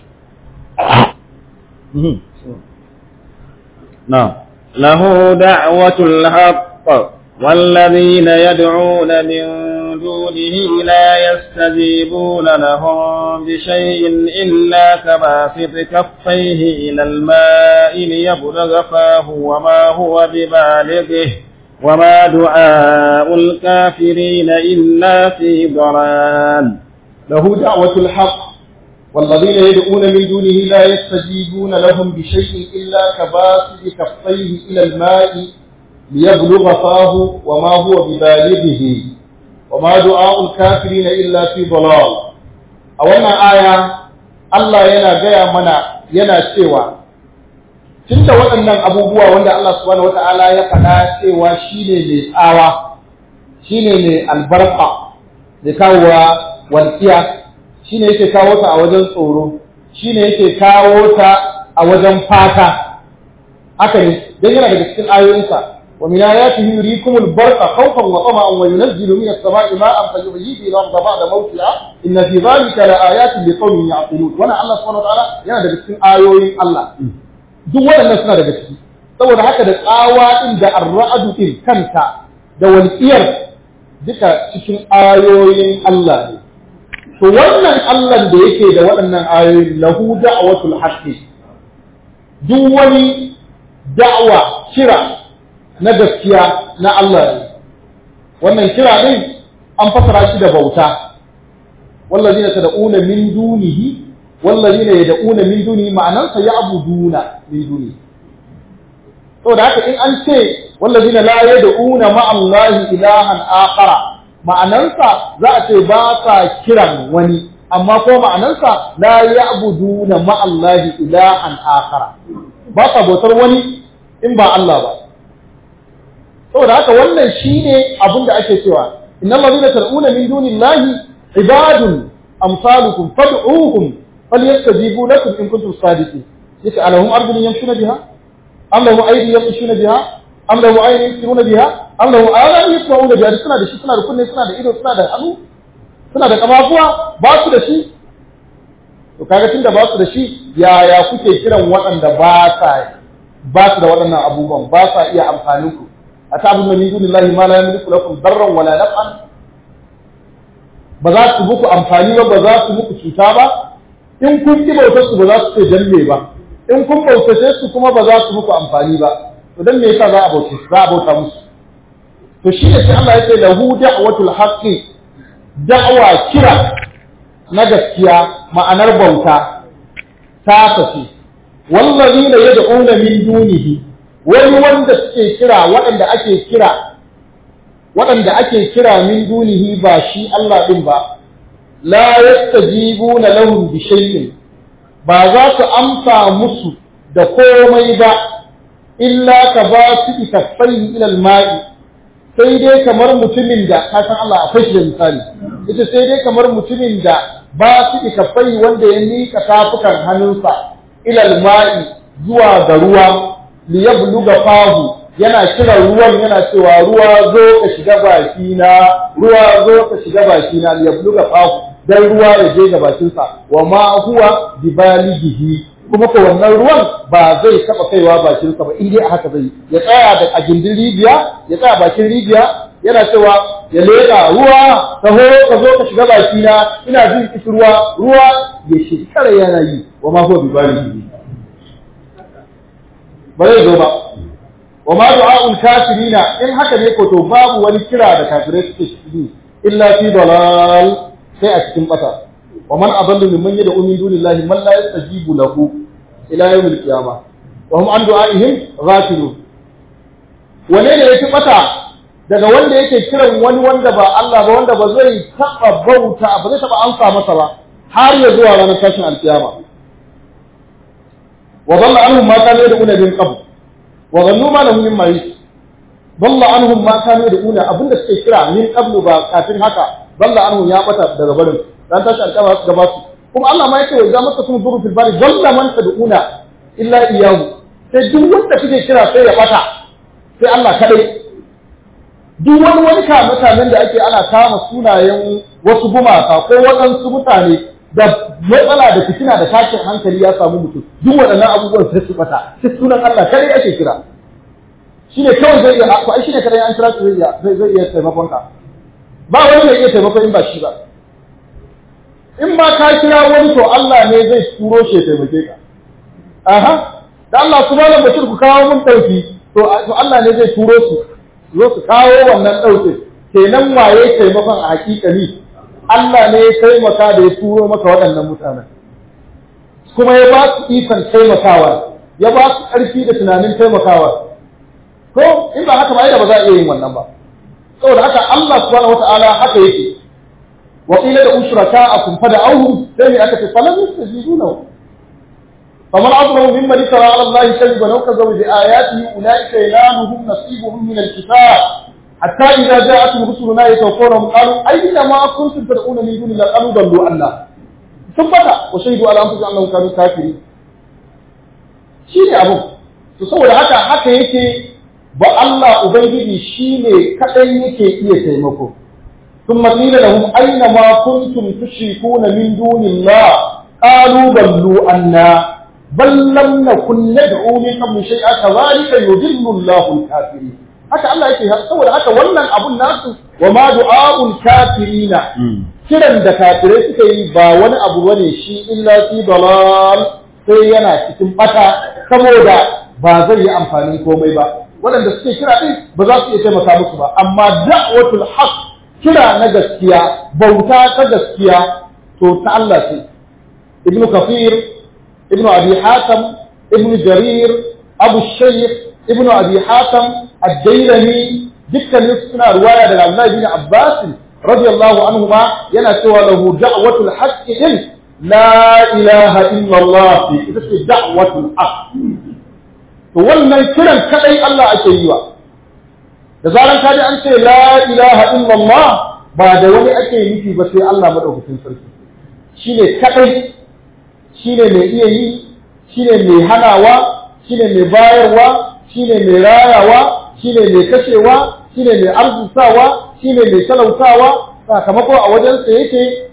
نعم له دعوة الحق والذين يدعون من دونه لا يستجيبون لهم بشيء إلا كباسط كفيه إلى الماء ليبلغ فاه وما هو ببالغه وما دعاء الكافرين إلا في ضلال له دعوة الحق والذين يدعون من دونه لا يستجيبون لهم بشيء إلا كباسط كفيه إلى الماء ليبلغ فاه وما هو ببالغه وما دعاء الكافرين إلا في ضلال أولا آية الله ينا جاء منا ينا سوى tunda waɗannan abubuwa wanda Allah subhanahu wata'ala ya faɗa cewa shine mai tsawa shine mai albarka da kawowa walƙiya shi ne yake kawo ta a wajen tsoro shi ne yake kawo ta a wajen fata haka ne don yana daga cikin ayoyinsa wa min ayatihi yurikumul barqa khawfan wa tama'an wa yunazzilu minas sama'i ma'an fa yuhyi bihi al-ardha ba'da mawtiha inna fi dhalika la ayatin liqaumin ya'qilun wannan Allah subhanahu wa ta'ala yana daga cikin ayoyin Allah duk waɗannan suna daga ciki saboda haka da tsawa din da ar-ra'du din kanta da walƙiyar duka cikin ayoyin Allah ne to wannan Allah da yake da waɗannan ayoyi lahu da'watul haqqi duk wani da'wa kira na gaskiya na Allah ne wannan kira din an fasara shi da bauta wallazina tad'una min dunihi wallazina yad'una min dunihi ma'anansa ya'buduna min dunihi to da haka in an ce wallazina la yad'una ma'allahi ilahan akhara ma'anansa za a ce ba sa kiran wani amma ko ma'anansa la ya'buduna ma'allahi ilahan akhara ba sa bautar wani in ba Allah ba saboda haka wannan shine abin da ake cewa innal ladina tad'una min dunillahi ibadun amsalukum fad'uhum falyastajibu lakum in kuntum sadiqin yace alahum ardun yamshuna biha am lahum aydin yamshuna biha am lahu aynin yusiruna biha am lahu adhan yasma'una biha suna da shi suna da kunne suna da ido suna da hannu suna da kafafuwa ba su da shi to kaga tunda ba su da shi yaya kuke kiran waɗanda ba sa ba su da waɗannan abubuwan ba sa iya amfanin ku a ta abin da min dunillahi ma la yamliku lakum darran wala naf'an ba za su muku amfani ba ba za su muku cuta ba in kun ki bautar su ba za su ce danne ba in kun bautace su kuma ba za su muku amfani ba to dan me yasa za a bauta za a bauta musu to shi ne sai Allah ya ce lahu da'watul haqqi da'wa kira na gaskiya ma'anar bauta ta tafi wallazina yad'una min dunihi wani wanda suke kira waɗanda ake kira waɗanda ake kira min dunihi ba shi Allah din ba la yastajibuna lahum bi shay'in ba za su amsa musu da komai ba illa ka ba su ikaffai ila al-ma'i sai dai kamar mutumin da ka san Allah akwai shi da misali ita sai dai kamar mutumin da ba su ikaffai wanda ya mika tafukan hannunsa ilal ma'i zuwa ga ruwa li yabluga fahu yana kira ruwan yana cewa ruwa zo ka shiga baki na ruwa zo ka shiga baki na li yabluga fahu dan ruwa ya je ga bakinsa wa ma huwa bibalighihi kuma ko wannan ruwan ba zai taba kaiwa bakinsa ba in dai haka zai ya tsaya da a gindin rijiya ya tsaya bakin rijiya yana cewa ya leka ruwa taho ka zo ka shiga baki na ina jin kishirwa ruwa ya shekara yana yi wa ma huwa bibalighihi ba zai zo ba wa ma du'a'ul kafirina in haka ne ko to babu wani kira da kafirai suke shi illa fi dalal sai a cikin bata wa man adallu mimman yad'u min dunillahi man la yastajibu lahu ila yawm al-qiyamah wa hum an du'a'ihim ghafilun wane ne yake bata daga wanda yake kiran wani wanda ba Allah ba wanda ba zai taba bauta ba zai taba amsa masa ba har ya zuwa ranar tashin alkiyama wa dalla anhum ma kanu yad'una min qabl wa dhannu ma lahum min mahis dalla anhum ma kanu yad'una abinda suke kira min qablu ba kafin haka dalla anhum ya bata daga barin dan tashi alƙama su gaba su kuma Allah ma yake wa idza masakum dhurru fil bari dalla man tad'una illa iyyahu sai duk wanda kuke kira sai ya bata sai Allah kadai duk wani wani kama mutanen da ake ana kama sunayen wasu gumaka ko waɗansu mutane da matsala da fitina da tashin hankali ya samu mutum duk waɗannan abubuwan sai su bata sai sunan Allah kadai ake kira shine kawai zai iya ko ai shine kadai an kira su zai iya zai iya taimakon ka ba wani mai iya taimako in ba shi ba in ma ka kira wani to Allah ne zai turo shi ya taimake ka aha da Allah subhanahu bashir ku kawo mun dauki to Allah ne zai turo su zo su kawo wannan daukin kenan waye taimakon a hakikani Allah ne ya taimaka da ya turo maka waɗannan mutanen kuma ya ba su ikon taimakawa ya ba su ƙarfi da tunanin taimakawa ko in ba haka ba da ba za a iya yin wannan ba saboda haka Allah subhanahu wata'ala haka yake wa qila da usraka'akum fada'uhum sai aka ce falam yastajibu lahu faman azlamu mimman itara 'ala Allah kadhiban aw kadzaba bi ayatihi ulaika yanaluhum nasibuhum min al-kitab hatta idza ja'atuhum rusuluna yatawaffawna qalu ayyina ma kuntum tad'una min duni Allah qalu dallu anna tabbata wa shahidu ala anfusihim annahum kanu kafirin shine abu to saboda haka haka yake ba Allah Ubangiji shi ne kaɗai yake iya taimako. Sun matsila da hum aina ma kuntum tushrikuna min dunillah qalu ballu anna bal lam nakun nad'u min qabl shay'a kadhalika yudillu Allahu al-kafirin haka Allah yake saboda haka wannan abun nasu wa ma du'a'ul kafirina kiran da kafirai suka yi ba wani abu bane shi illa fi dalal sai yana cikin bata saboda ba zai yi amfanin komai ba waɗanda suke kira ɗin ba za su iya taimaka musu ba amma da'watul haq kira na gaskiya bauta ta gaskiya to ta Allah ce ibnu kafir ibnu abi hatam ibnu jarir abu shaykh ibnu abi hatam ad-dailami dukkanin suna ruwaya daga Abdullah bin Abbas radiyallahu anhu ma yana cewa lahu da'watul haqq din la ilaha illa Allah ita ce da'watul haqq to wannan kiran kadai Allah ake yi wa da zaran ka ji an ce la ilaha illallah ba da wani ake nufi ba sai Allah madaukakin sarki shine kadai shine mai iya yi shine mai hanawa shine mai bayarwa shine mai rayawa shine mai kashewa shine mai arzutawa shine mai talautawa sakamako a wajensa yake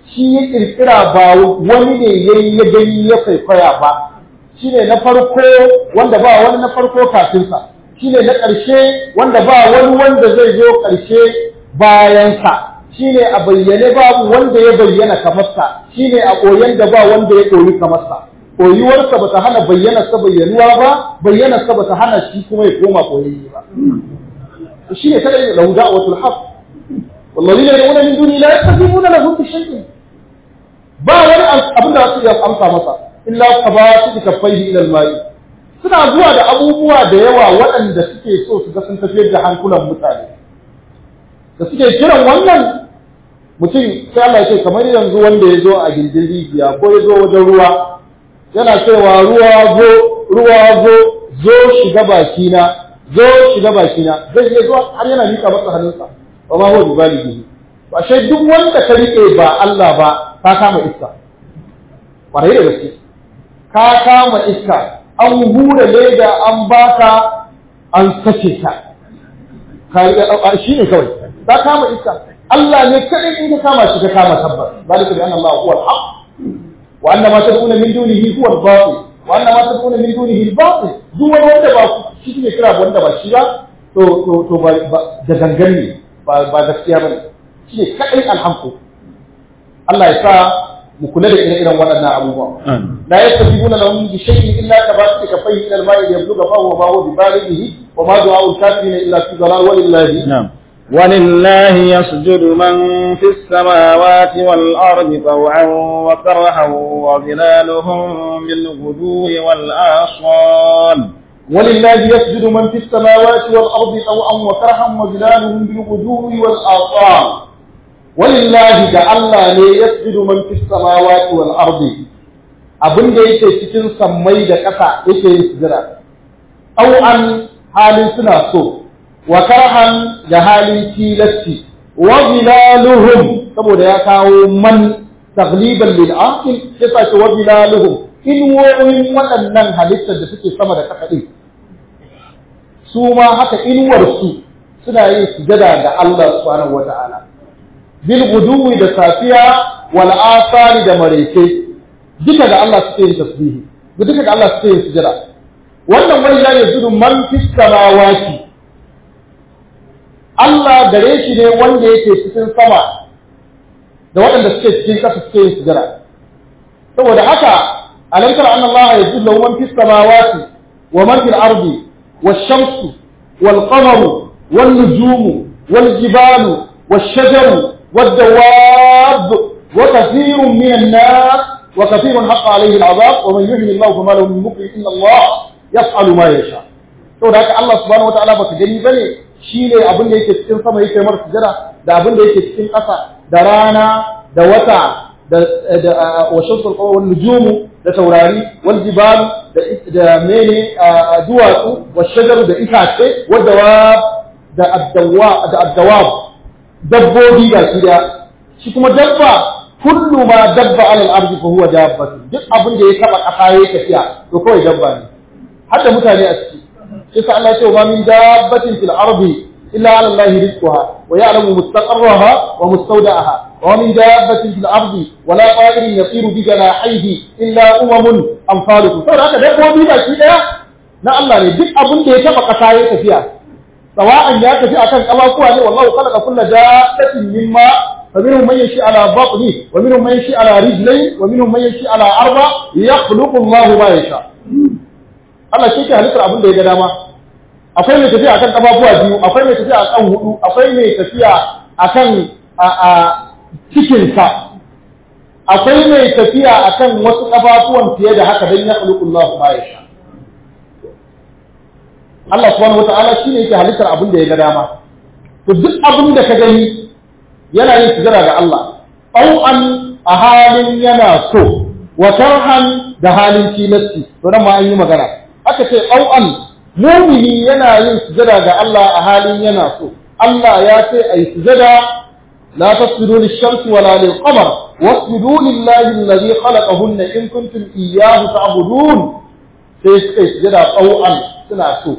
shi ya kirkira ba wani ne yayi ya gani ya kwaikwaya ba shine na farko wanda ba wani na farko kafinsa shine na ƙarshe wanda ba wani wanda zai zo ƙarshe bayansa shine a bayyane babu wanda ya bayyana kamarsa shine a koyan da ba wanda ya koyi kamarsa koyuwarsa ba ta hana bayyanarsa bayyanuwa ba bayyanarsa ba ta hana shi kuma ya koma koyayye ba shine kada ya lahu da'watul haqq والذين يدعون من دونه لا يستجيبون لهم بشيء ba wani abin da su iya amsa masa illa qabatu kaffaihi ila al-ma'i suna zuwa da abubuwa da yawa waɗanda suke so su ga sun tafiyar da hankulan mutane da suke kiran wannan mutum sai Allah ya ce kamar yanzu wanda ya zo a gindin rijiya ko ya zo wajen ruwa yana cewa ruwa zo ruwa zo zo shiga bakina zo shiga bakina zai iya zuwa har yana mika masa hannunsa wa ma huwa bibalighi ba sai duk wanda ka rike ba Allah ba ka kama iska kwarai da gaske ka kama iska an hura leda an baka an sace ta shi ne kawai ka kama iska Allah ne kadai in ka kama shi ka kama tabbas zalika bi anna Allah huwa al-haq wa anna ma tad'una min dunihi huwa al-batil wa anna ma tad'una min dunihi al-batil duk wani wanda ba shi ne kira wanda ba shi ba to to to ba da gangan ne ba ba gaskiya bane shi ne kadai alhamdu Allah ya sa mu kula da ire-iren waɗannan abubuwa la yastajibuna lahum bi shay'in illa tabatu kafayhi ila al-ma'i yabluga fa huwa ma huwa bi balighi wa ma du'a al-kafirin illa fi dhalal wa lillahi نعم ولله يسجد من في السماوات والأرض طوعا وكرها وظلالهم بالغدو والآصال ولله يسجد من في السماوات والأرض طوعا وكرها وظلالهم بالغدو والآصال ولله da Allah ne yasjudu man fis samawati wal ardi abin da yake cikin sammai da ƙasa yake yin sujada aw an halin suna so wa karhan da halin tilasti wa zilaluhum saboda ya kawo man tagliban lil aqil yasa ce wa zilaluhum in woyin waɗannan halittar da suke sama da ƙasa din su ma haka inuwar su suna yin sujada ga Allah subhanahu wata'ala bil guduwi da safiya wal asari da mareke duka da Allah suke yin tasbihi duka da Allah suke yin sujada wannan wani ya yazudu man fis samawati Allah gare shi ne wanda yake cikin sama da waɗanda suke cikin ƙasa suke yin sujada saboda haka alam tara anna Allah yajudu lahu man fis samawati wa man fil ardi wash-shamsu wal-qamaru wan-nujumu wal-jibalu wash-shajaru والدواب وكثير من الناس وكثير حق عليه العذاب ومن يهن الله فما له من مكرم ان الله يفعل ما يشاء to da haka Allah subhanahu wataala baka gani bane shine abin da yake cikin sama yake mar sujada da abin da yake cikin ƙasa da rana da wata da da wa shamsul qamar wal nujum da taurari wal jibal da da mene duwatsu wa shajaru da itace wa dawab da addawa da addawab dabbobi ga shi da shi kuma dabba kullu ma dabba alal ardi fa huwa dabbatu duk abin da ya taba kasa yayi tafiya to kawai dabba ne har da mutane a ciki sai sa Allah ya ce wa min dabbatin fil ardi illa ala Allah rizquha wa ya'lamu mustaqarraha wa mustawda'aha wa min dabbatin fil ardi wa la ta'irin yasiru bi janahihi illa umamun amsalukum saboda haka dabbobi ba shi daya na Allah ne duk abin da ya taba kasa yayi tafiya سواء ya tafi akan kafafuwa ne wallahu khalaqa kulla dabbatin mimma فمنهم من يمشي على بطنه ومنهم من يمشي على رجلين ومنهم من يمشي على أربع يخلق الله ما يشاء Allah shi ke halittar abin da ya ga dama akwai mai tafiya akan kafafuwa biyu akwai mai tafiya akan hudu akwai mai tafiya akan a cikinsa akwai mai tafiya akan wasu kafafuwan fiye da haka don ya khuluqu Allah ma yasha Allah subhanahu wata'ala shi ne yake halittar abin da ya ga dama to duk abin da ka gani yana yin sujada ga Allah an a halin yana so wa karhan da halin tilasti to nan ma an yi magana aka ce an mumini yana yin sujada ga Allah a halin yana so Allah ya ce ai sujada لا تسجدوا للشمس ولا للقمر واسجدوا لله الذي خلقهن إن كنتم إياه تعبدون sai suka yi sujada tsau'an suna so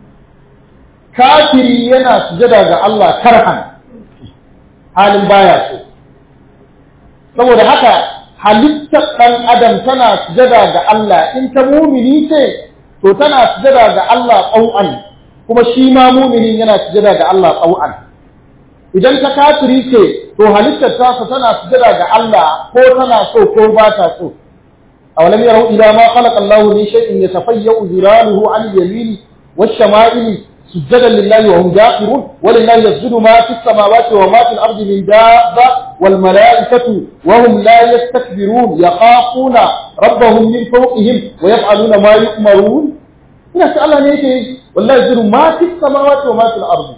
kafiri yana sujada ga Allah karhan halin baya so saboda haka halittar ɗan adam tana sujada ga Allah in ta mumini ce to tana sujada ga Allah ƙau'an kuma shi ma muminin yana sujada ga Allah ƙau'an idan ta kafiri ce to halittar tasa tana sujada ga Allah ko tana so ko ba ta so awalam yarau ila ma khalaqa Allah min shay'in yatafayyu ziraluhu an yamini wash-shama'ili سجدا لله وهم داخرون ولله يسجد ما في السماوات وما في الأرض من دابة والملائكة وهم لا يستكبرون يخافون ربهم من فوقهم ويفعلون ما يؤمرون هنا سأل الله نيجي والله يسجد ما في السماوات وما في الأرض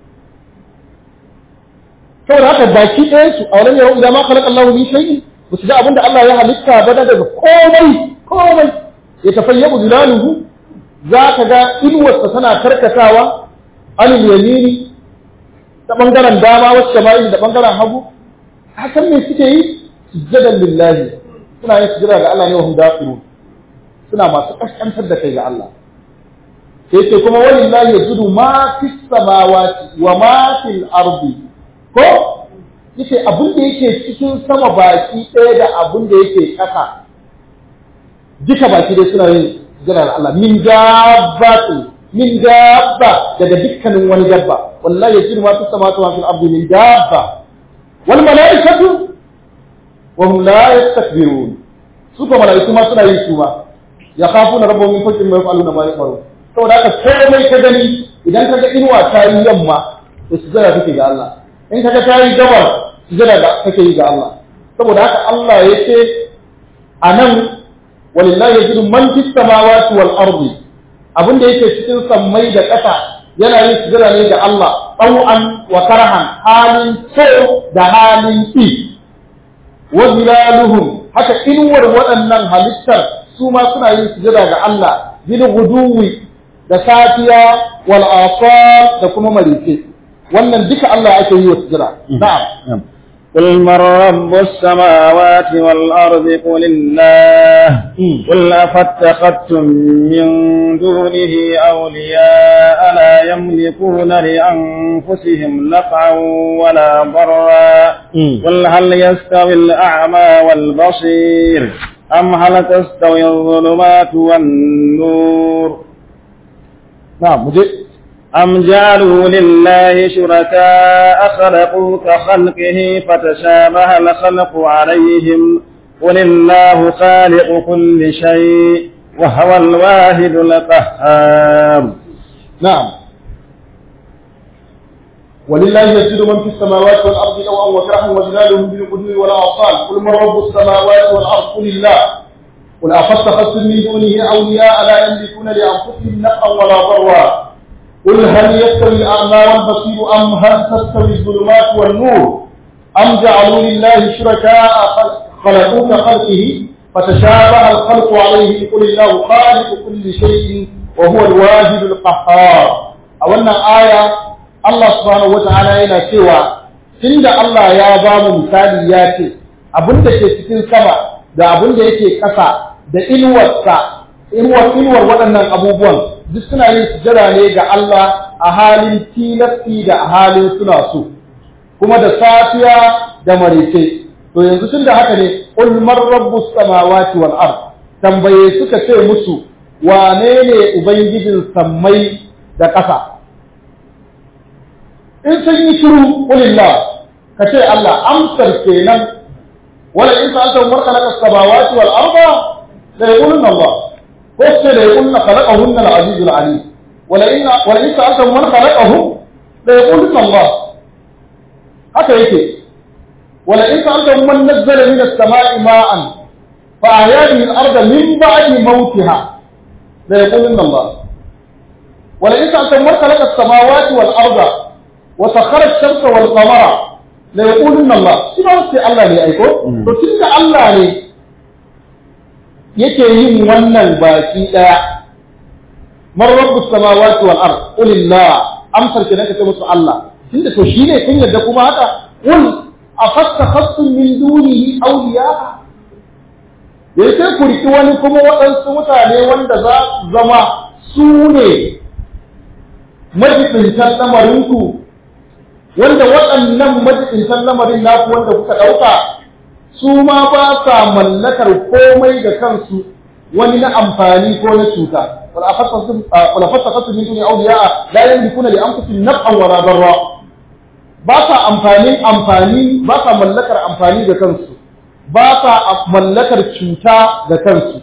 kawai haka baki ɗaya su a wani yau idan ma khalaqa Allahu min shay'in ba su ga abin da Allah ya halitta ba daga komai komai ya tafayyabu zilaluhu za ka ga inuwarsa tana karkatawa anil yamini ta ɓangaren dama wasu shama'il da ɓangaren hagu hakan me suke yi sujjadan lillahi suna yin sujjada ga Allah ne wa hum dafiru suna masu kaskantar da kai ga Allah sai ce kuma walillahi yajudu ma fis samawati wa ma fil ardi ko yace abin da yake cikin sama baki ɗaya da abin da yake ƙasa duka baki dai suna yin jiran Allah min dabbatu min dabba daga dukkanin wani dabba wallahi yajidu ma fis samawati wa fil ardi min dabba wal malaikatu wa hum la yastakbirun su ko malaiku ma suna yin su ma yakhafuna rabbahum min fawqihim wa yaf'aluna ma yu'marun saboda haka komai ka gani idan ka ga inuwa ta yi yamma to sujada kake ga Allah in ka ga ta yi gabar sujada kake yi ga Allah saboda haka Allah ya ce a nan walillahi yajidu man fis samawati wal ardi abin da yake cikin sammai da ƙasa yana yin sujada ne ga Allah ɗau'an wa karahan halin so da halin ƙi wa zilaluhum haka inuwar waɗannan halittar su ma suna yin sujada ga Allah bil guduwi da safiya wal asal da kuma marice wannan duka Allah ake yi wa sujada na'am قل من رب السماوات والأرض قل الله قل أفاتخذتم من دونه أولياء لا يملكون لأنفسهم نفعا ولا ضرا قل هل يستوي الأعمى والبصير أم هل تستوي الظلمات والنور نعم مجيء أم جعلوا لله شركاء خلقوا كخلقه فتشابه الخلق عليهم قل الله خالق كل شيء وهو الواحد القهار نعم ولله يسجد من في السماوات والأرض نوعا وكرها وجلالهم بالغدو والآصال قل من رب السماوات والأرض قل الله قل أفاتخذتم من دونه أولياء لا يملكون لأنفسهم نفعا ولا ضرا قل هل يستوي الأعمى والبصير أم هل تستوي الظلمات والنور أم جعلوا لله شركاء خلقوا كخلقه فتشابه الخلق عليه قل الله خالق كل شيء وهو الواجد القهار أولنا آية الله سبحانه وتعالى yana cewa tunda Allah ya ba mu misali ya ce abin da ke cikin sama da abin da yake ƙasa da inuwarsa inuwar inuwar waɗannan abubuwan duk suna yin sujada ne ga Allah a halin tilasti da a halin suna so kuma da safiya da marice to yanzu tun da haka ne qul man rabbus samawati wal ard tambaye suka ce musu wane ne ubangijin sammai da ƙasa in sun yi shiru qulillah ka ce Allah amsar kenan wala in sa'alta man khalaqa samawati wal arda la yaquluna Allah ko sai da yaquluna khalaqahunna al-aziz al-alim wala in wala in sa'alta man khalaqahum la yaquluna Allah haka yake wala in sa'alta man nazzala min as-sama'i ma'an fa ahya bihi al-arda min ba'di mawtiha la yaquluna Allah wala in sa'alta man khalaqa as-samawati wal arda wa sakhara ash-shamsa wal qamara la yaquluna Allah shi ba sai Allah ne aiko to tunda Allah ne yake yin wannan baki daya man rabbus samawati wal ard qul illah amsar kenan kace musu Allah tunda to shine kun yadda kuma haka qul afattakhastum min dunihi awliya yayi sai ku riki wani kuma waɗansu mutane wanda za su zama su ne majibintan lamarinku wanda waɗannan majibintan lamarin naku wanda kuka ɗauka su ma ba sa mallakar komai da kansu wani na amfani ko na cuta wala fattaqatu min duni awliya la yamlikuna li anfusihim naf'an wala darra ba sa amfanin amfani ba sa mallakar amfani da kansu ba sa mallakar cuta da kansu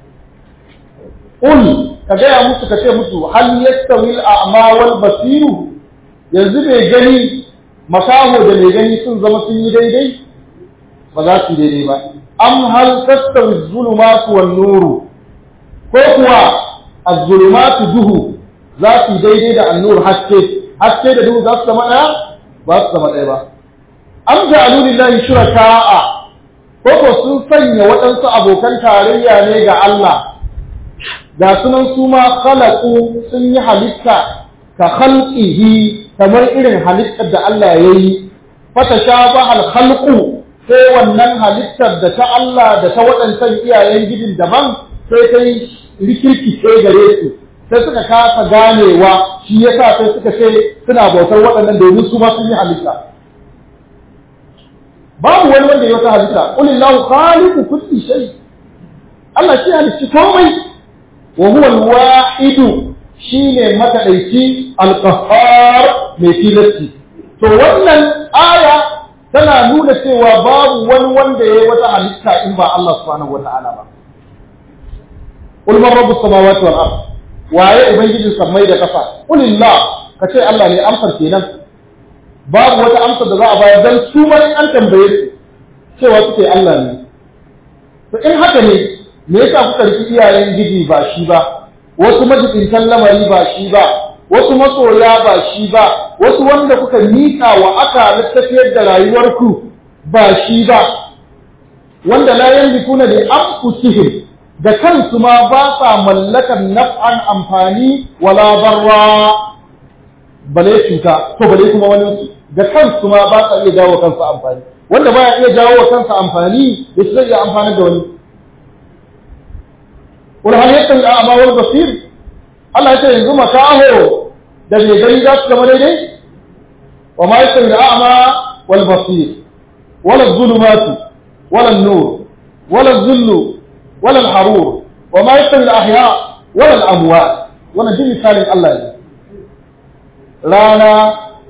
ul ka gaya musu ka ce musu hal yastawi al-a'ma wal basiru yanzu bai gani makaho da mai gani sun zama sun yi daidai ba za su daidai ba am hal tastawi zulumatu wan nuru ko kuwa az-zulumatu duhu za su daidai da an-nur haske haske da duhu za su zama daya ba su zama daya ba am ja'alu lillahi shuraka'a ko ko sun sanya waɗansu abokan tarayya ne ga Allah ga sunan su ma khalaqu sun yi halitta ka khalqihi kamar irin halittar da Allah ya yi fata shabaha al-khalqu sai wannan halittar da ta Allah da ta waɗancan iyayen gidin daban sai ta yi rikirki sai gare su sai suka kasa ganewa shi yasa sai suka ce suna bautar waɗannan domin su ma sun yi halitta babu wani wanda ya wata halitta qulillahu khaliqu kulli shay Allah shi halicci komai wa huwa al-wahidu shine makadaici al-qahhar mai tilasti to wannan aya tana nuna cewa babu wani wanda yayi wata halitta in ba Allah subhanahu wata'ala ba qul man rabbus samawati wal ard waye ubangijin sammai da kasa qulillah kace Allah ne amsar kenan babu wata amsar da za a bayar dan su ma an tambaye su cewa suke Allah ne to in haka ne me yasa kuka riki iyayen gidi ba shi ba wasu majibintan lamari ba shi ba wasu masoya ba shi ba wasu wanda kuka miƙa wa aka littafiyar da rayuwarku ba shi ba wanda la yamlikuna li anfusihim da kansu ma ba sa mallakar naf'an amfani wala barra bale cuta to bale kuma wani su da kansu ma ba sa iya jawo kansu amfani wanda baya iya jawo kansa amfani da shi zai iya amfani da wani قل هل يستوي الأعمى والبصير الله يقول yanzu makaho da mai gani za su zama daidai wa ma yastawi al-a'ma wal basir wala adh-dhulumatu wala an-nur wala adh-dhillu wala al-harur wa ma yastawi al-ahya wala al-amwat wannan din misalin Allah ne rana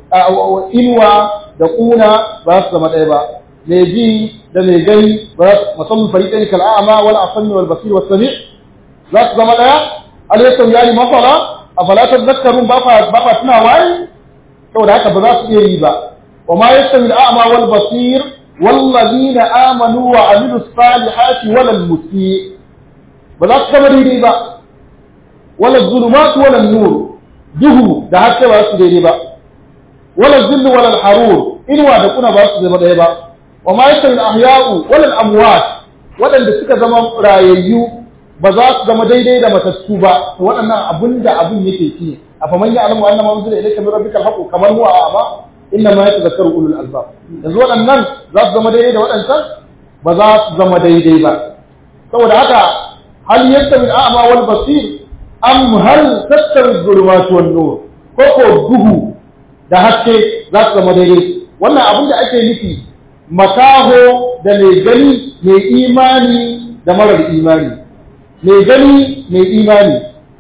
inuwa da kuna ba su zama ɗaya ba mai ji da mai gani ba su musamman fariƙin kal'a'ama wal asami wal basir wal sami' za su zama ɗaya alaikun yayi mafara a falatar zakarun ba fa tuna waye saboda haka ba za su iya yi ba wa ma yastawi al'ama wal basir wallazina amanu wa amilu salihati wal musi ba za su zama daidai ba wala zulumatu wala nur duhu da haske ba su daidai ba wala zillu wala harur inuwa da kuna ba su zama daidai ba wa ma yastawi al-ahya'u wala al-amwat waɗanda suka zama rayayyu ba za su zama daidai da matattu ba to waɗannan abin da abin yake ci a faman ya alamu annama unzila ilayka min rabbikal haqq kamar huwa a'ma inna ma yatadhakkaru ulul albab yanzu waɗannan za su zama daidai da waɗancan ba za su zama daidai ba saboda haka hal yastawi al-a'ma wal basir am hal tastawi adh-dhulumat wan nur ko ko duhu da haske za su zama daidai wannan abin da ake nufi makaho da mai gani mai imani da marar imani mai gani mai imani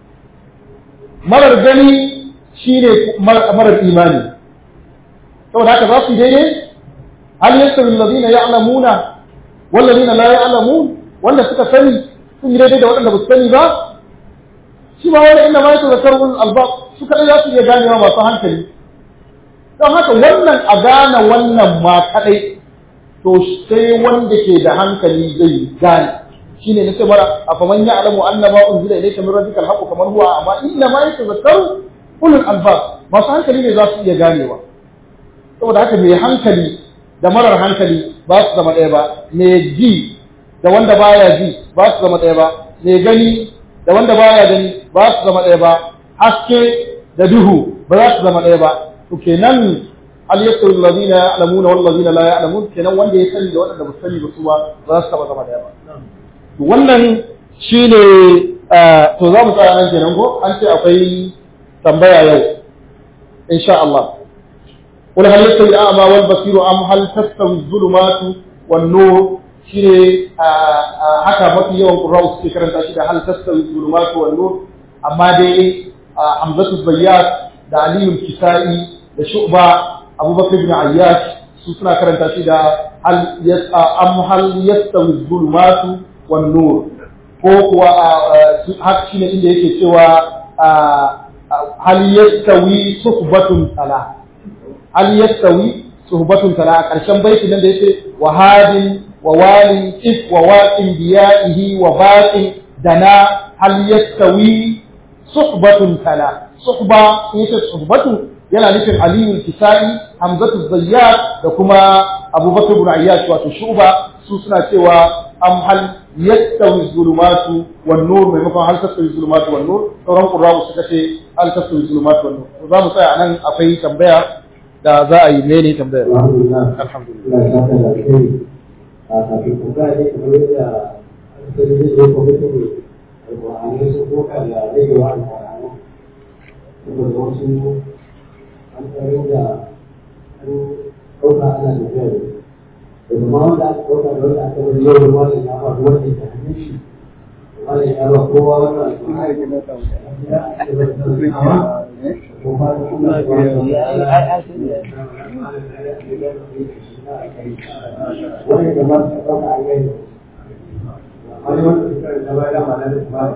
marar gani shi ne marar imani saboda haka za su yi daidai hal yastawi alladhina ya'lamuna wal ladina la ya'lamun wanda suka sani sun yi daidai da waɗanda ba su sani ba shi ma wani inda ma yake zakarun albab su kadai za su iya ganewa masu hankali don haka wannan a gane wannan ma kadai to sai wanda ke da hankali zai gane shine nace mara afaman ya'lamu anna ma unzila ilayka min rabbika al kamar huwa amma inna ma yatazakkaru ulul albab masu hankali ne za su iya ganewa saboda haka mai hankali da marar hankali ba su zama ɗaya ba mai ji da wanda baya ji ba su zama ɗaya ba mai gani da wanda baya gani ba su zama ɗaya ba haske da duhu ba za su zama ɗaya ba to kenan hal yastawi alladhina ya'lamuna wal ladina la ya'lamun kenan wanda ya sani da wanda ba su sani ba su ba za su taba zama ɗaya ba wannan shi ne to za mu tsaya nan kenan ko an ce akwai tambaya yau insha Allah قل هل يستوي الأعمى والبصير أم هل تستوي الظلمات والنور shine haka mafi yawan qurra'u suke karanta shi da hal tastawi zulumatu wan nur amma dai Hamzatu Zayyad da Aliyu Kisai da Shu'ba Abubakar ibn Ayyash su suna karanta shi da hal yasa am hal yastawi zulumatu wan nur ko kuwa haka shine inda yake cewa hal yastawi suhbatun tala hal yastawi suhbatun tala a ƙarshen baitin nan da yace wa hadin wa walin if wa waqin biya'ihi wa baqin dana hal yastawi suhbatun tala suhba in yace suhbatu yana nufin aliyu kisai hamzatu zayyad da kuma abubakar ibn ayyash wato shuba su suna cewa am hal yastawi zulumatu wan nur maimakon hal tastawi zulumatu wan nur sauran qurra'u suka ce hal tastawi zulumatu wan nur to za mu tsaya anan akwai tambaya da za a yi mene tambaya alhamdulillah a kafin tambaya ne kamar yadda asali zai zo kwamitin alƙur'anai sun koka da ragewa alƙur'anai saboda wasu an tsarin da an ɗauka ana tafiya da da kuma wanda aka ɗauka da wanda aka wani yau da wani ya ba wanda ya hannun shi wani ya ba kowa wannan wani da ba su ɗauka a yau wani wanda suka da ba da mana da ba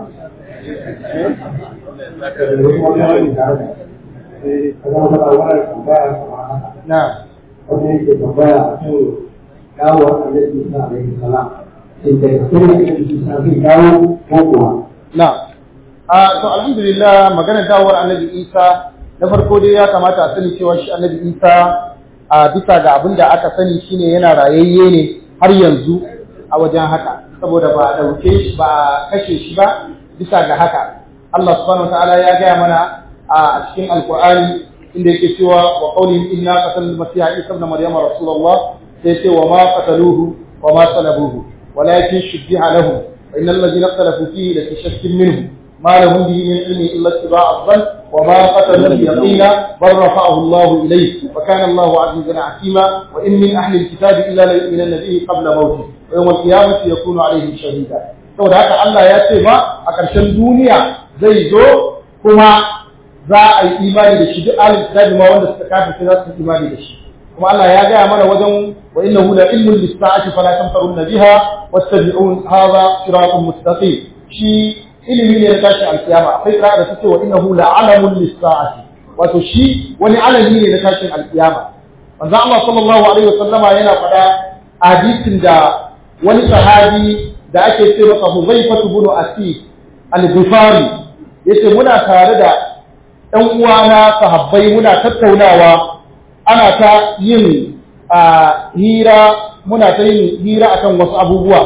na wanda yake tambaya a kan dawo annabi Isa alaihi salam shin da gaske ne annabi Isa zai dawo ko kuwa na a to alhamdulillah maganar dawowar annabi Isa na farko dai ya kamata a sani cewa shi annabi Isa a bisa ga abin da aka sani shine yana rayayye ne har yanzu a wajen haka saboda ba a ɗauke shi ba a kashe shi ba bisa ga haka Allah subhanahu wa ta'ala ya gaya mana a cikin alkur'ani inda yake cewa wa qawlihim inna qatalna masiha isa ibn maryam rasulullah sai ce wa ma qataluhu wa ma salabuhu walakin shubbiha lahum wa innal ladina ikhtalafu fihi la fi shakkin minhu ma lahum bihi min ilmi illa ittiba'a dhann wa ma qataluhu yaqina bal rafa'ahu Allah ilayhi wa kana Allah 'azizan 'hakima wa in min ahli al-kitab illa la yu'minanna bihi qabla mawtih wa yawm al-qiyamati yakunu 'alayhim shahida saboda haka Allah ya ce ba a ƙarshen duniya zai zo kuma za a yi imani da shi duk alif kitabi ma wanda suka kafirce za su yi imani da shi kuma Allah ya gaya mana wajen wa innahu la ilmun lis-sa'ati fala tamtarunna biha wattabi'un hadha siratun mustaqim shi ilimi ne na tashi alkiyama akwai kira da take wa innahu la alamun lis-sa'ati wato shi wani alami ne na tashin alkiyama manzo Allah sallallahu alaihi wasallama yana faɗa hadisin da wani sahabi da ake ce masa Huzaifa ibn Asif al-Ghifari yace muna tare da ɗan uwana sahabbai muna tattaunawa ana ta yin hira muna ta yin hira akan wasu abubuwa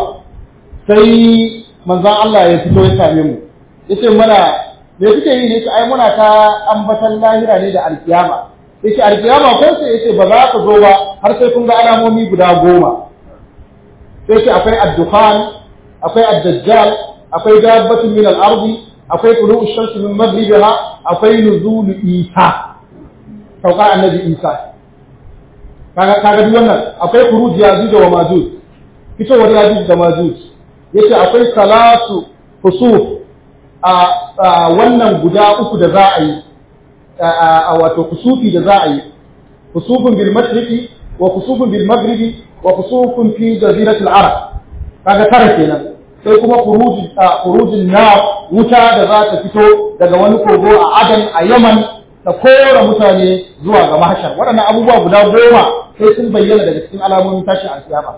sai manzon Allah ya fito ya same mu yace mana me kuke yi ne ai muna ta ambatan lahira ne da alkiyama yace alkiyama ko sai yace ba za ka zo ba har sai kun ga alamomi guda goma sai yace akwai ad-dukhan akwai ad-dajjal akwai dabbatun min al-ardi akwai tulu'u shamsi min maghribiha akwai nuzulu isa sauka annabi isa kaga kaga duk wannan akwai khuruj yajuj wa majuj fitowar yajuj da majuj yace akwai salatu fusuf a wannan guda uku da za a yi a wato kusufi da za a yi kusufun bil mashriqi wa kusufun bil maghribi wa kusufun fi jaziratil arab kaga tara kenan sai kuma khurujin na wuta da za ta fito daga wani kogo a adan a yaman ta kora mutane zuwa ga mahashar waɗannan abubuwa guda goma sai sun bayyana daga cikin alamomin tashin alkiyama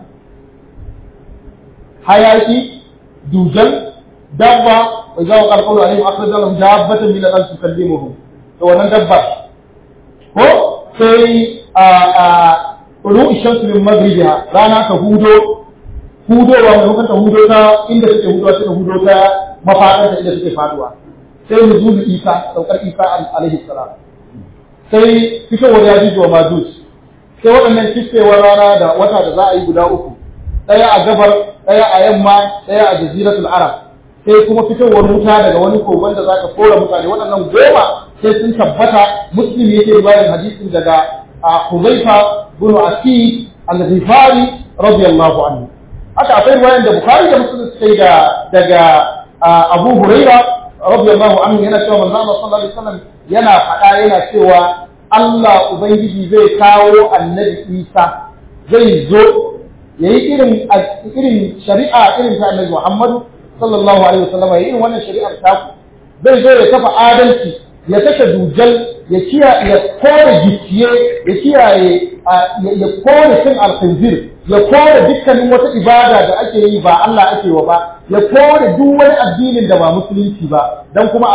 hayaki dujal dabba wa idza waqa alqawlu alaihim akhraja lahum dabbatan min al-ard tukallimuhum to wannan dabba ko sai a a ulu shamsu min maghribiha rana ta hudo hudowa maimakon ta hudo ta inda suke hudowa suka hudo ta mafaɗar da inda suke faduwa sai nuzulu isa saukar isa alaihi salam sai fitowar yajuj wa majuj sai waɗannan kiskewar rana da wata da za a yi guda uku ɗaya a gabar ɗaya a yamma ɗaya a jaziratul arab sai kuma fitowar wuta daga wani kogon da zaka kora mutane waɗannan goma sai sun tabbata muslim yake riwayar hadisin daga Huzaifa bin Asif al-Ghifari radiyallahu anhu haka akwai riwayan da Bukhari da Muslim suka yi da daga Abu Huraira radiyallahu anhu yana cewa manzo Allah sallallahu alaihi wasallam yana faɗa yana cewa Allah ubangiji zai kawo annabi Isa zai zo yayi irin irin shari'a irin ta annabi Muhammad sallallahu alaihi wasallam yayi irin wannan shari'ar ta zai zo ya kafa adalci ya kashe dujal ya kiyaye ya kore gicciye ya kiyaye ya kore cin alkhinzir ya kore dukkanin wata ibada da ake yi ba Allah ake wa ba ya kore duk wani addinin da ba musulunci ba dan kuma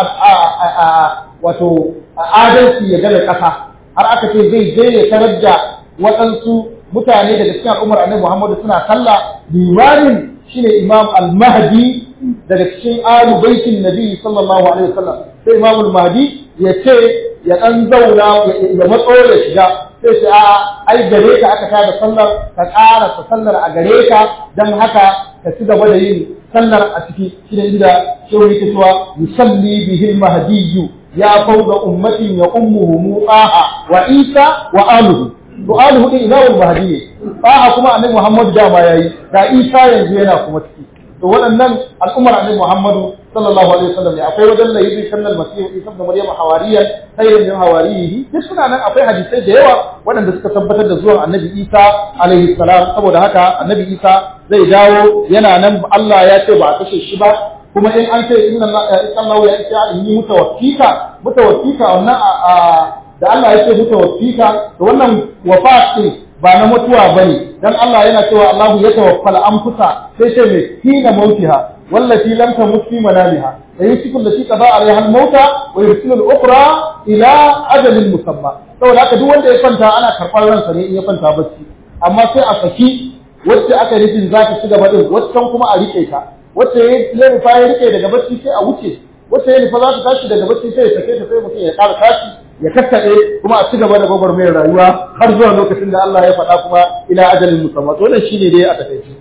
a wato adalci ya gane ƙasa har aka ce zai je ya tarar da waɗansu mutane daga cikin al'ummar annabi Muhammadu suna sallah limamin shine Imam al-Mahdi daga cikin alu baitin Nabi sallallahu alaihi wasallam sai Imam al-Mahdi ya ce ya dan zauna ya matso ya shiga sai ce a ai gare ka aka tada sallar ka ƙara ta sallar a gare ka dan haka ka ci gaba da yin sallar a ciki shine inda shehu yake cewa yusalli bihi al-mahdiyyu ya fawqa ummatin ya ummuhu mu'aha wa Isa wa aluhu su'aluhu din ila al-mahdi ne fa kuma annabi Muhammad da ma yayi da Isa yanzu yana kuma ciki to waɗannan al'ummar annabi Muhammad sallallahu alaihi wasallam ne akwai wajen da yake kan al-masih Isa da Maryam hawariyan sayyidin min hawarihi duk suna nan akwai hadisai da yawa waɗanda suka tabbatar da zuwan annabi Isa alaihi salam saboda haka annabi Isa zai dawo yana nan Allah ya ce ba a kashe shi ba kuma in an ce inna Allah ya ce in yi mutawaffika mutawaffika wannan a da Allah ya ce mutawaffika to wannan wafat din ba na mutuwa bane dan Allah yana cewa Allahu ya tawaffal anfusa sai ce me hina mautiha wallati lam tamut fi manamiha da yusiku allati qada alaiha al-mauta wa yursilu al-ukhra ila ajalin musamma saboda haka duk wanda ya kwanta ana karɓar ransa ne in ya kwanta bacci amma sai a saki wacce aka nufin za ta ci gaba din waccan kuma a rike ta wacce ya nufa ya rike daga bacci sai a wuce wacce ya nufa za ta tashi daga bacci sai ya sake ta sai mutum ya ƙara tashi ya kakkaɗe kuma a ci gaba da gwagwarmayar rayuwa har zuwa lokacin da Allah ya faɗa kuma ila ajalin musamman to wannan shine dai a takaice.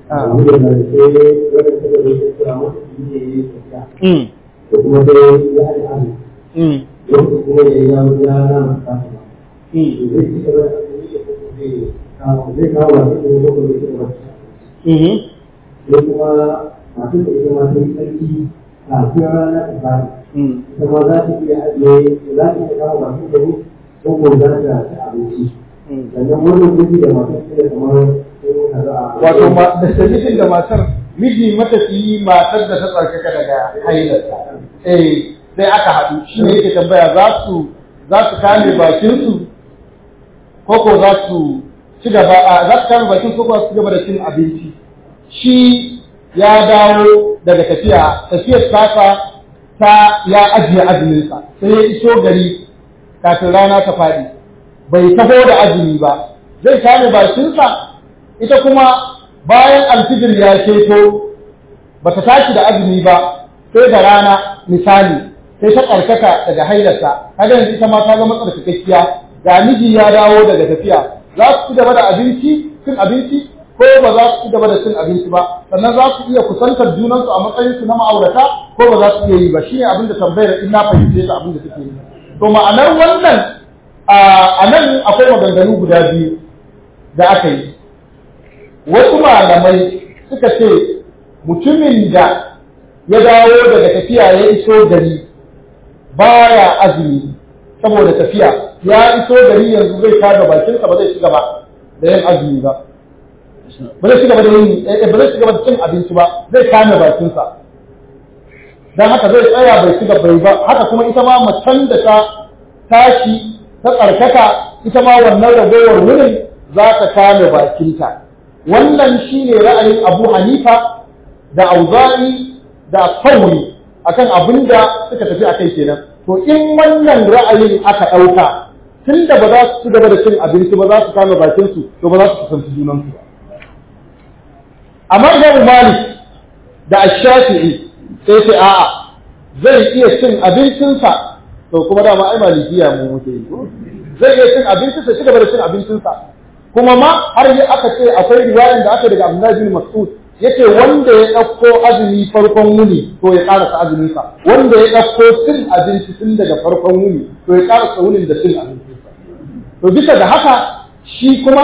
kuma masu da ita masu tsarki kafin rana ibada kuma za ta iya ajiye za ta iya kawo masu da ko ko za ta ci abinci sannan wannan gudu da masu da kamar wato da dalilin da matar miji matafiyi matar da ta tsarkaka daga hailarta eh sai aka haɗu shi ne yake tambaya za su za su kame bakinsu ko ko za su ci gaba za su kame bakin ko ko su ci gaba da cin abinci shi ya dawo daga tafiya tafiyar tasa ta ya ajiye azuminsa sai ya iso gari kafin rana ta faɗi bai taho da azumi ba zai kame bakinsa ita kuma bayan alfijir ya keto ba ta tashi da azumi ba sai da rana misali sai ta ƙarƙata daga hailarsa kaga yanzu ita ma ta zama tsarkakakkiya ga miji ya dawo daga tafiya za su ci gaba da abinci cin abinci ko ba za su ci gaba da cin abinci ba sannan za su iya kusantar junansu a matsayin su na ma'aurata ko ba za su iya yi ba shine abin da tambayar in na fahimce ta abin da suke yi to ma'anar wannan a nan akwai maganganu guda biyu da aka yi wasu malamai suka ce mutumin da ya dawo daga tafiya ya iso gari baya azumi saboda tafiya ya iso gari yanzu zai kada bakinsa ba zai ci gaba da yin azumi ba ba zai ci gaba da yin ba zai ci gaba da cin abinci ba zai kame bakinsa dan haka zai tsaya bai ci gaba ba haka kuma ita ma macen da ta tashi ta tsarkaka ita ma wannan ragowar wurin za ta kame bakinta wannan shine ra'ayin Abu Hanifa da Auza'i da Sauri akan abin da suka tafi akai kenan to in wannan ra'ayin aka ɗauka tunda ba za su ci gaba da cin abinci ba za su kame bakinsu to ba za su kusanci junansu ba a mazhabin Malik da Ash-Shafi'i sai sai a'a zai iya cin abincinsa to kuma dama ai malikiya mu muke yi zai iya cin abincinsa ci gaba da cin abincinsa kuma ma har yi aka ce akwai riwayan da aka daga Abdullahi bin Mas'ud yace wanda ya ɗauko azumi farkon wuni to ya ƙarasa azuminsa wanda ya ɗauko cin abinci tun daga farkon wuni to ya ƙarasa wunin da cin abincinsa to bisa da haka shi kuma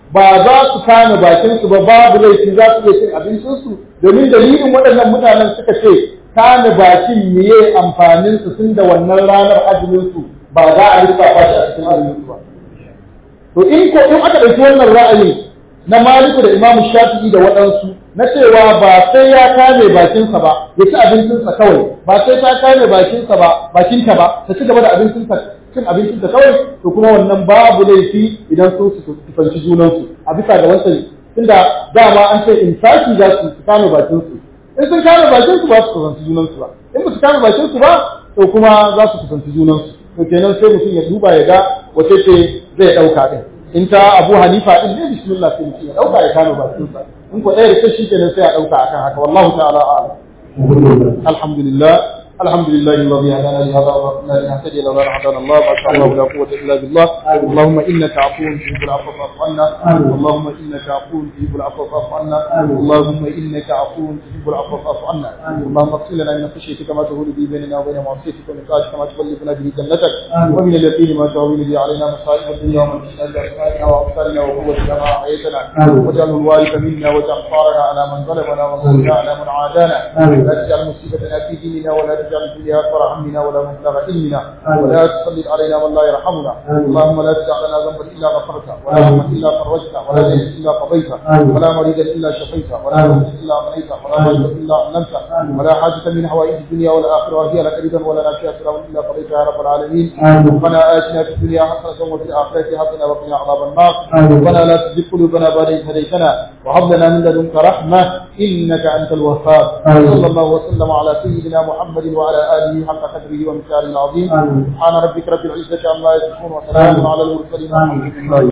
ba za su kame bakin su ba babu laifi za su iya cin abincin su domin dalilin waɗannan mutanen suka ce kame bakin miye amfanin su tun da wannan ranar azumin su ba za a lissafa shi a cikin azumin su ba to in ko in aka ɗauki wannan ra'ayin na Maliku da Imam Shafi'i da waɗansu na cewa ba sai ya kame bakinsa ba ya ci abincinsa kawai ba sai ta kame bakinsa ba bakinta ba ta ci gaba da abincinsa cin abincinta kawai to kuma wannan babu laifi idan sun su kusanci junansu a bisa ga wancan tunda dama an ce in saki za su kame bakinsu in sun kame bakinsu ba su kusanci junansu ba in ba su kame bakinsu ba to kuma za su kusanci junansu to kenan sai mutum ya duba ya ga wace ce zai ɗauka ɗin in ta abu hanifa ɗin ne bismillah sai mutum ya ɗauka ya kame bakinsa in ko ɗaya da shi kenan sai a ɗauka akan haka wallahu ta'ala a'lam alhamdulillah الحمد لله الذي هدانا لهذا وما لنهتدي لولا ان هدانا الله ما شاء الله لا قوه الا بالله اللهم انك عفو تحب العفو فاعف عنا اللهم انك عفو تحب العفو فاعف عنا اللهم انك عفو تحب العفو فاعف عنا اللهم اغفر لنا من خشيتك ما تهول به بيننا وبين معصيتك ومن طاعتك ما تبلغنا به جنتك ومن اليقين ما تهون به علينا مصائب الدنيا ومن تشهد باسمائنا وابصارنا وقوتنا ما احييتنا واجعله الوارث منا واجعل ثارنا على من ظلمنا وانصرنا على من عادانا لا تجعل مصيبتنا في ديننا ولا تجعل الدنيا اكبر همنا ولا مبلغ علمنا ولا تسلط علينا من لا يرحمنا اللهم لا تدع لنا ذنبا الا غفرته ولا هما الا فرجته ولا دين الا قضيته ولا مريضا الا شفيته ولا موتا الا امنيته ولا مريضا الا علمته ولا حاجه من حوائج الدنيا والاخره وهي لك رضا ولا نافيه سلام الا قضيتها يا رب العالمين ربنا اتنا في الدنيا حسنه وفي الاخره حسنه وقنا عذاب النار ربنا لا تزغ قلوبنا بعد إذ هديتنا وهب لنا من لدنك رحمه انك انت الوهاب صلى الله وسلم على سيدنا محمد وعلى اله حق قدره ومثاله العظيم سبحان ربك رب العزه عما يصفون وسلام على المرسلين والحمد لله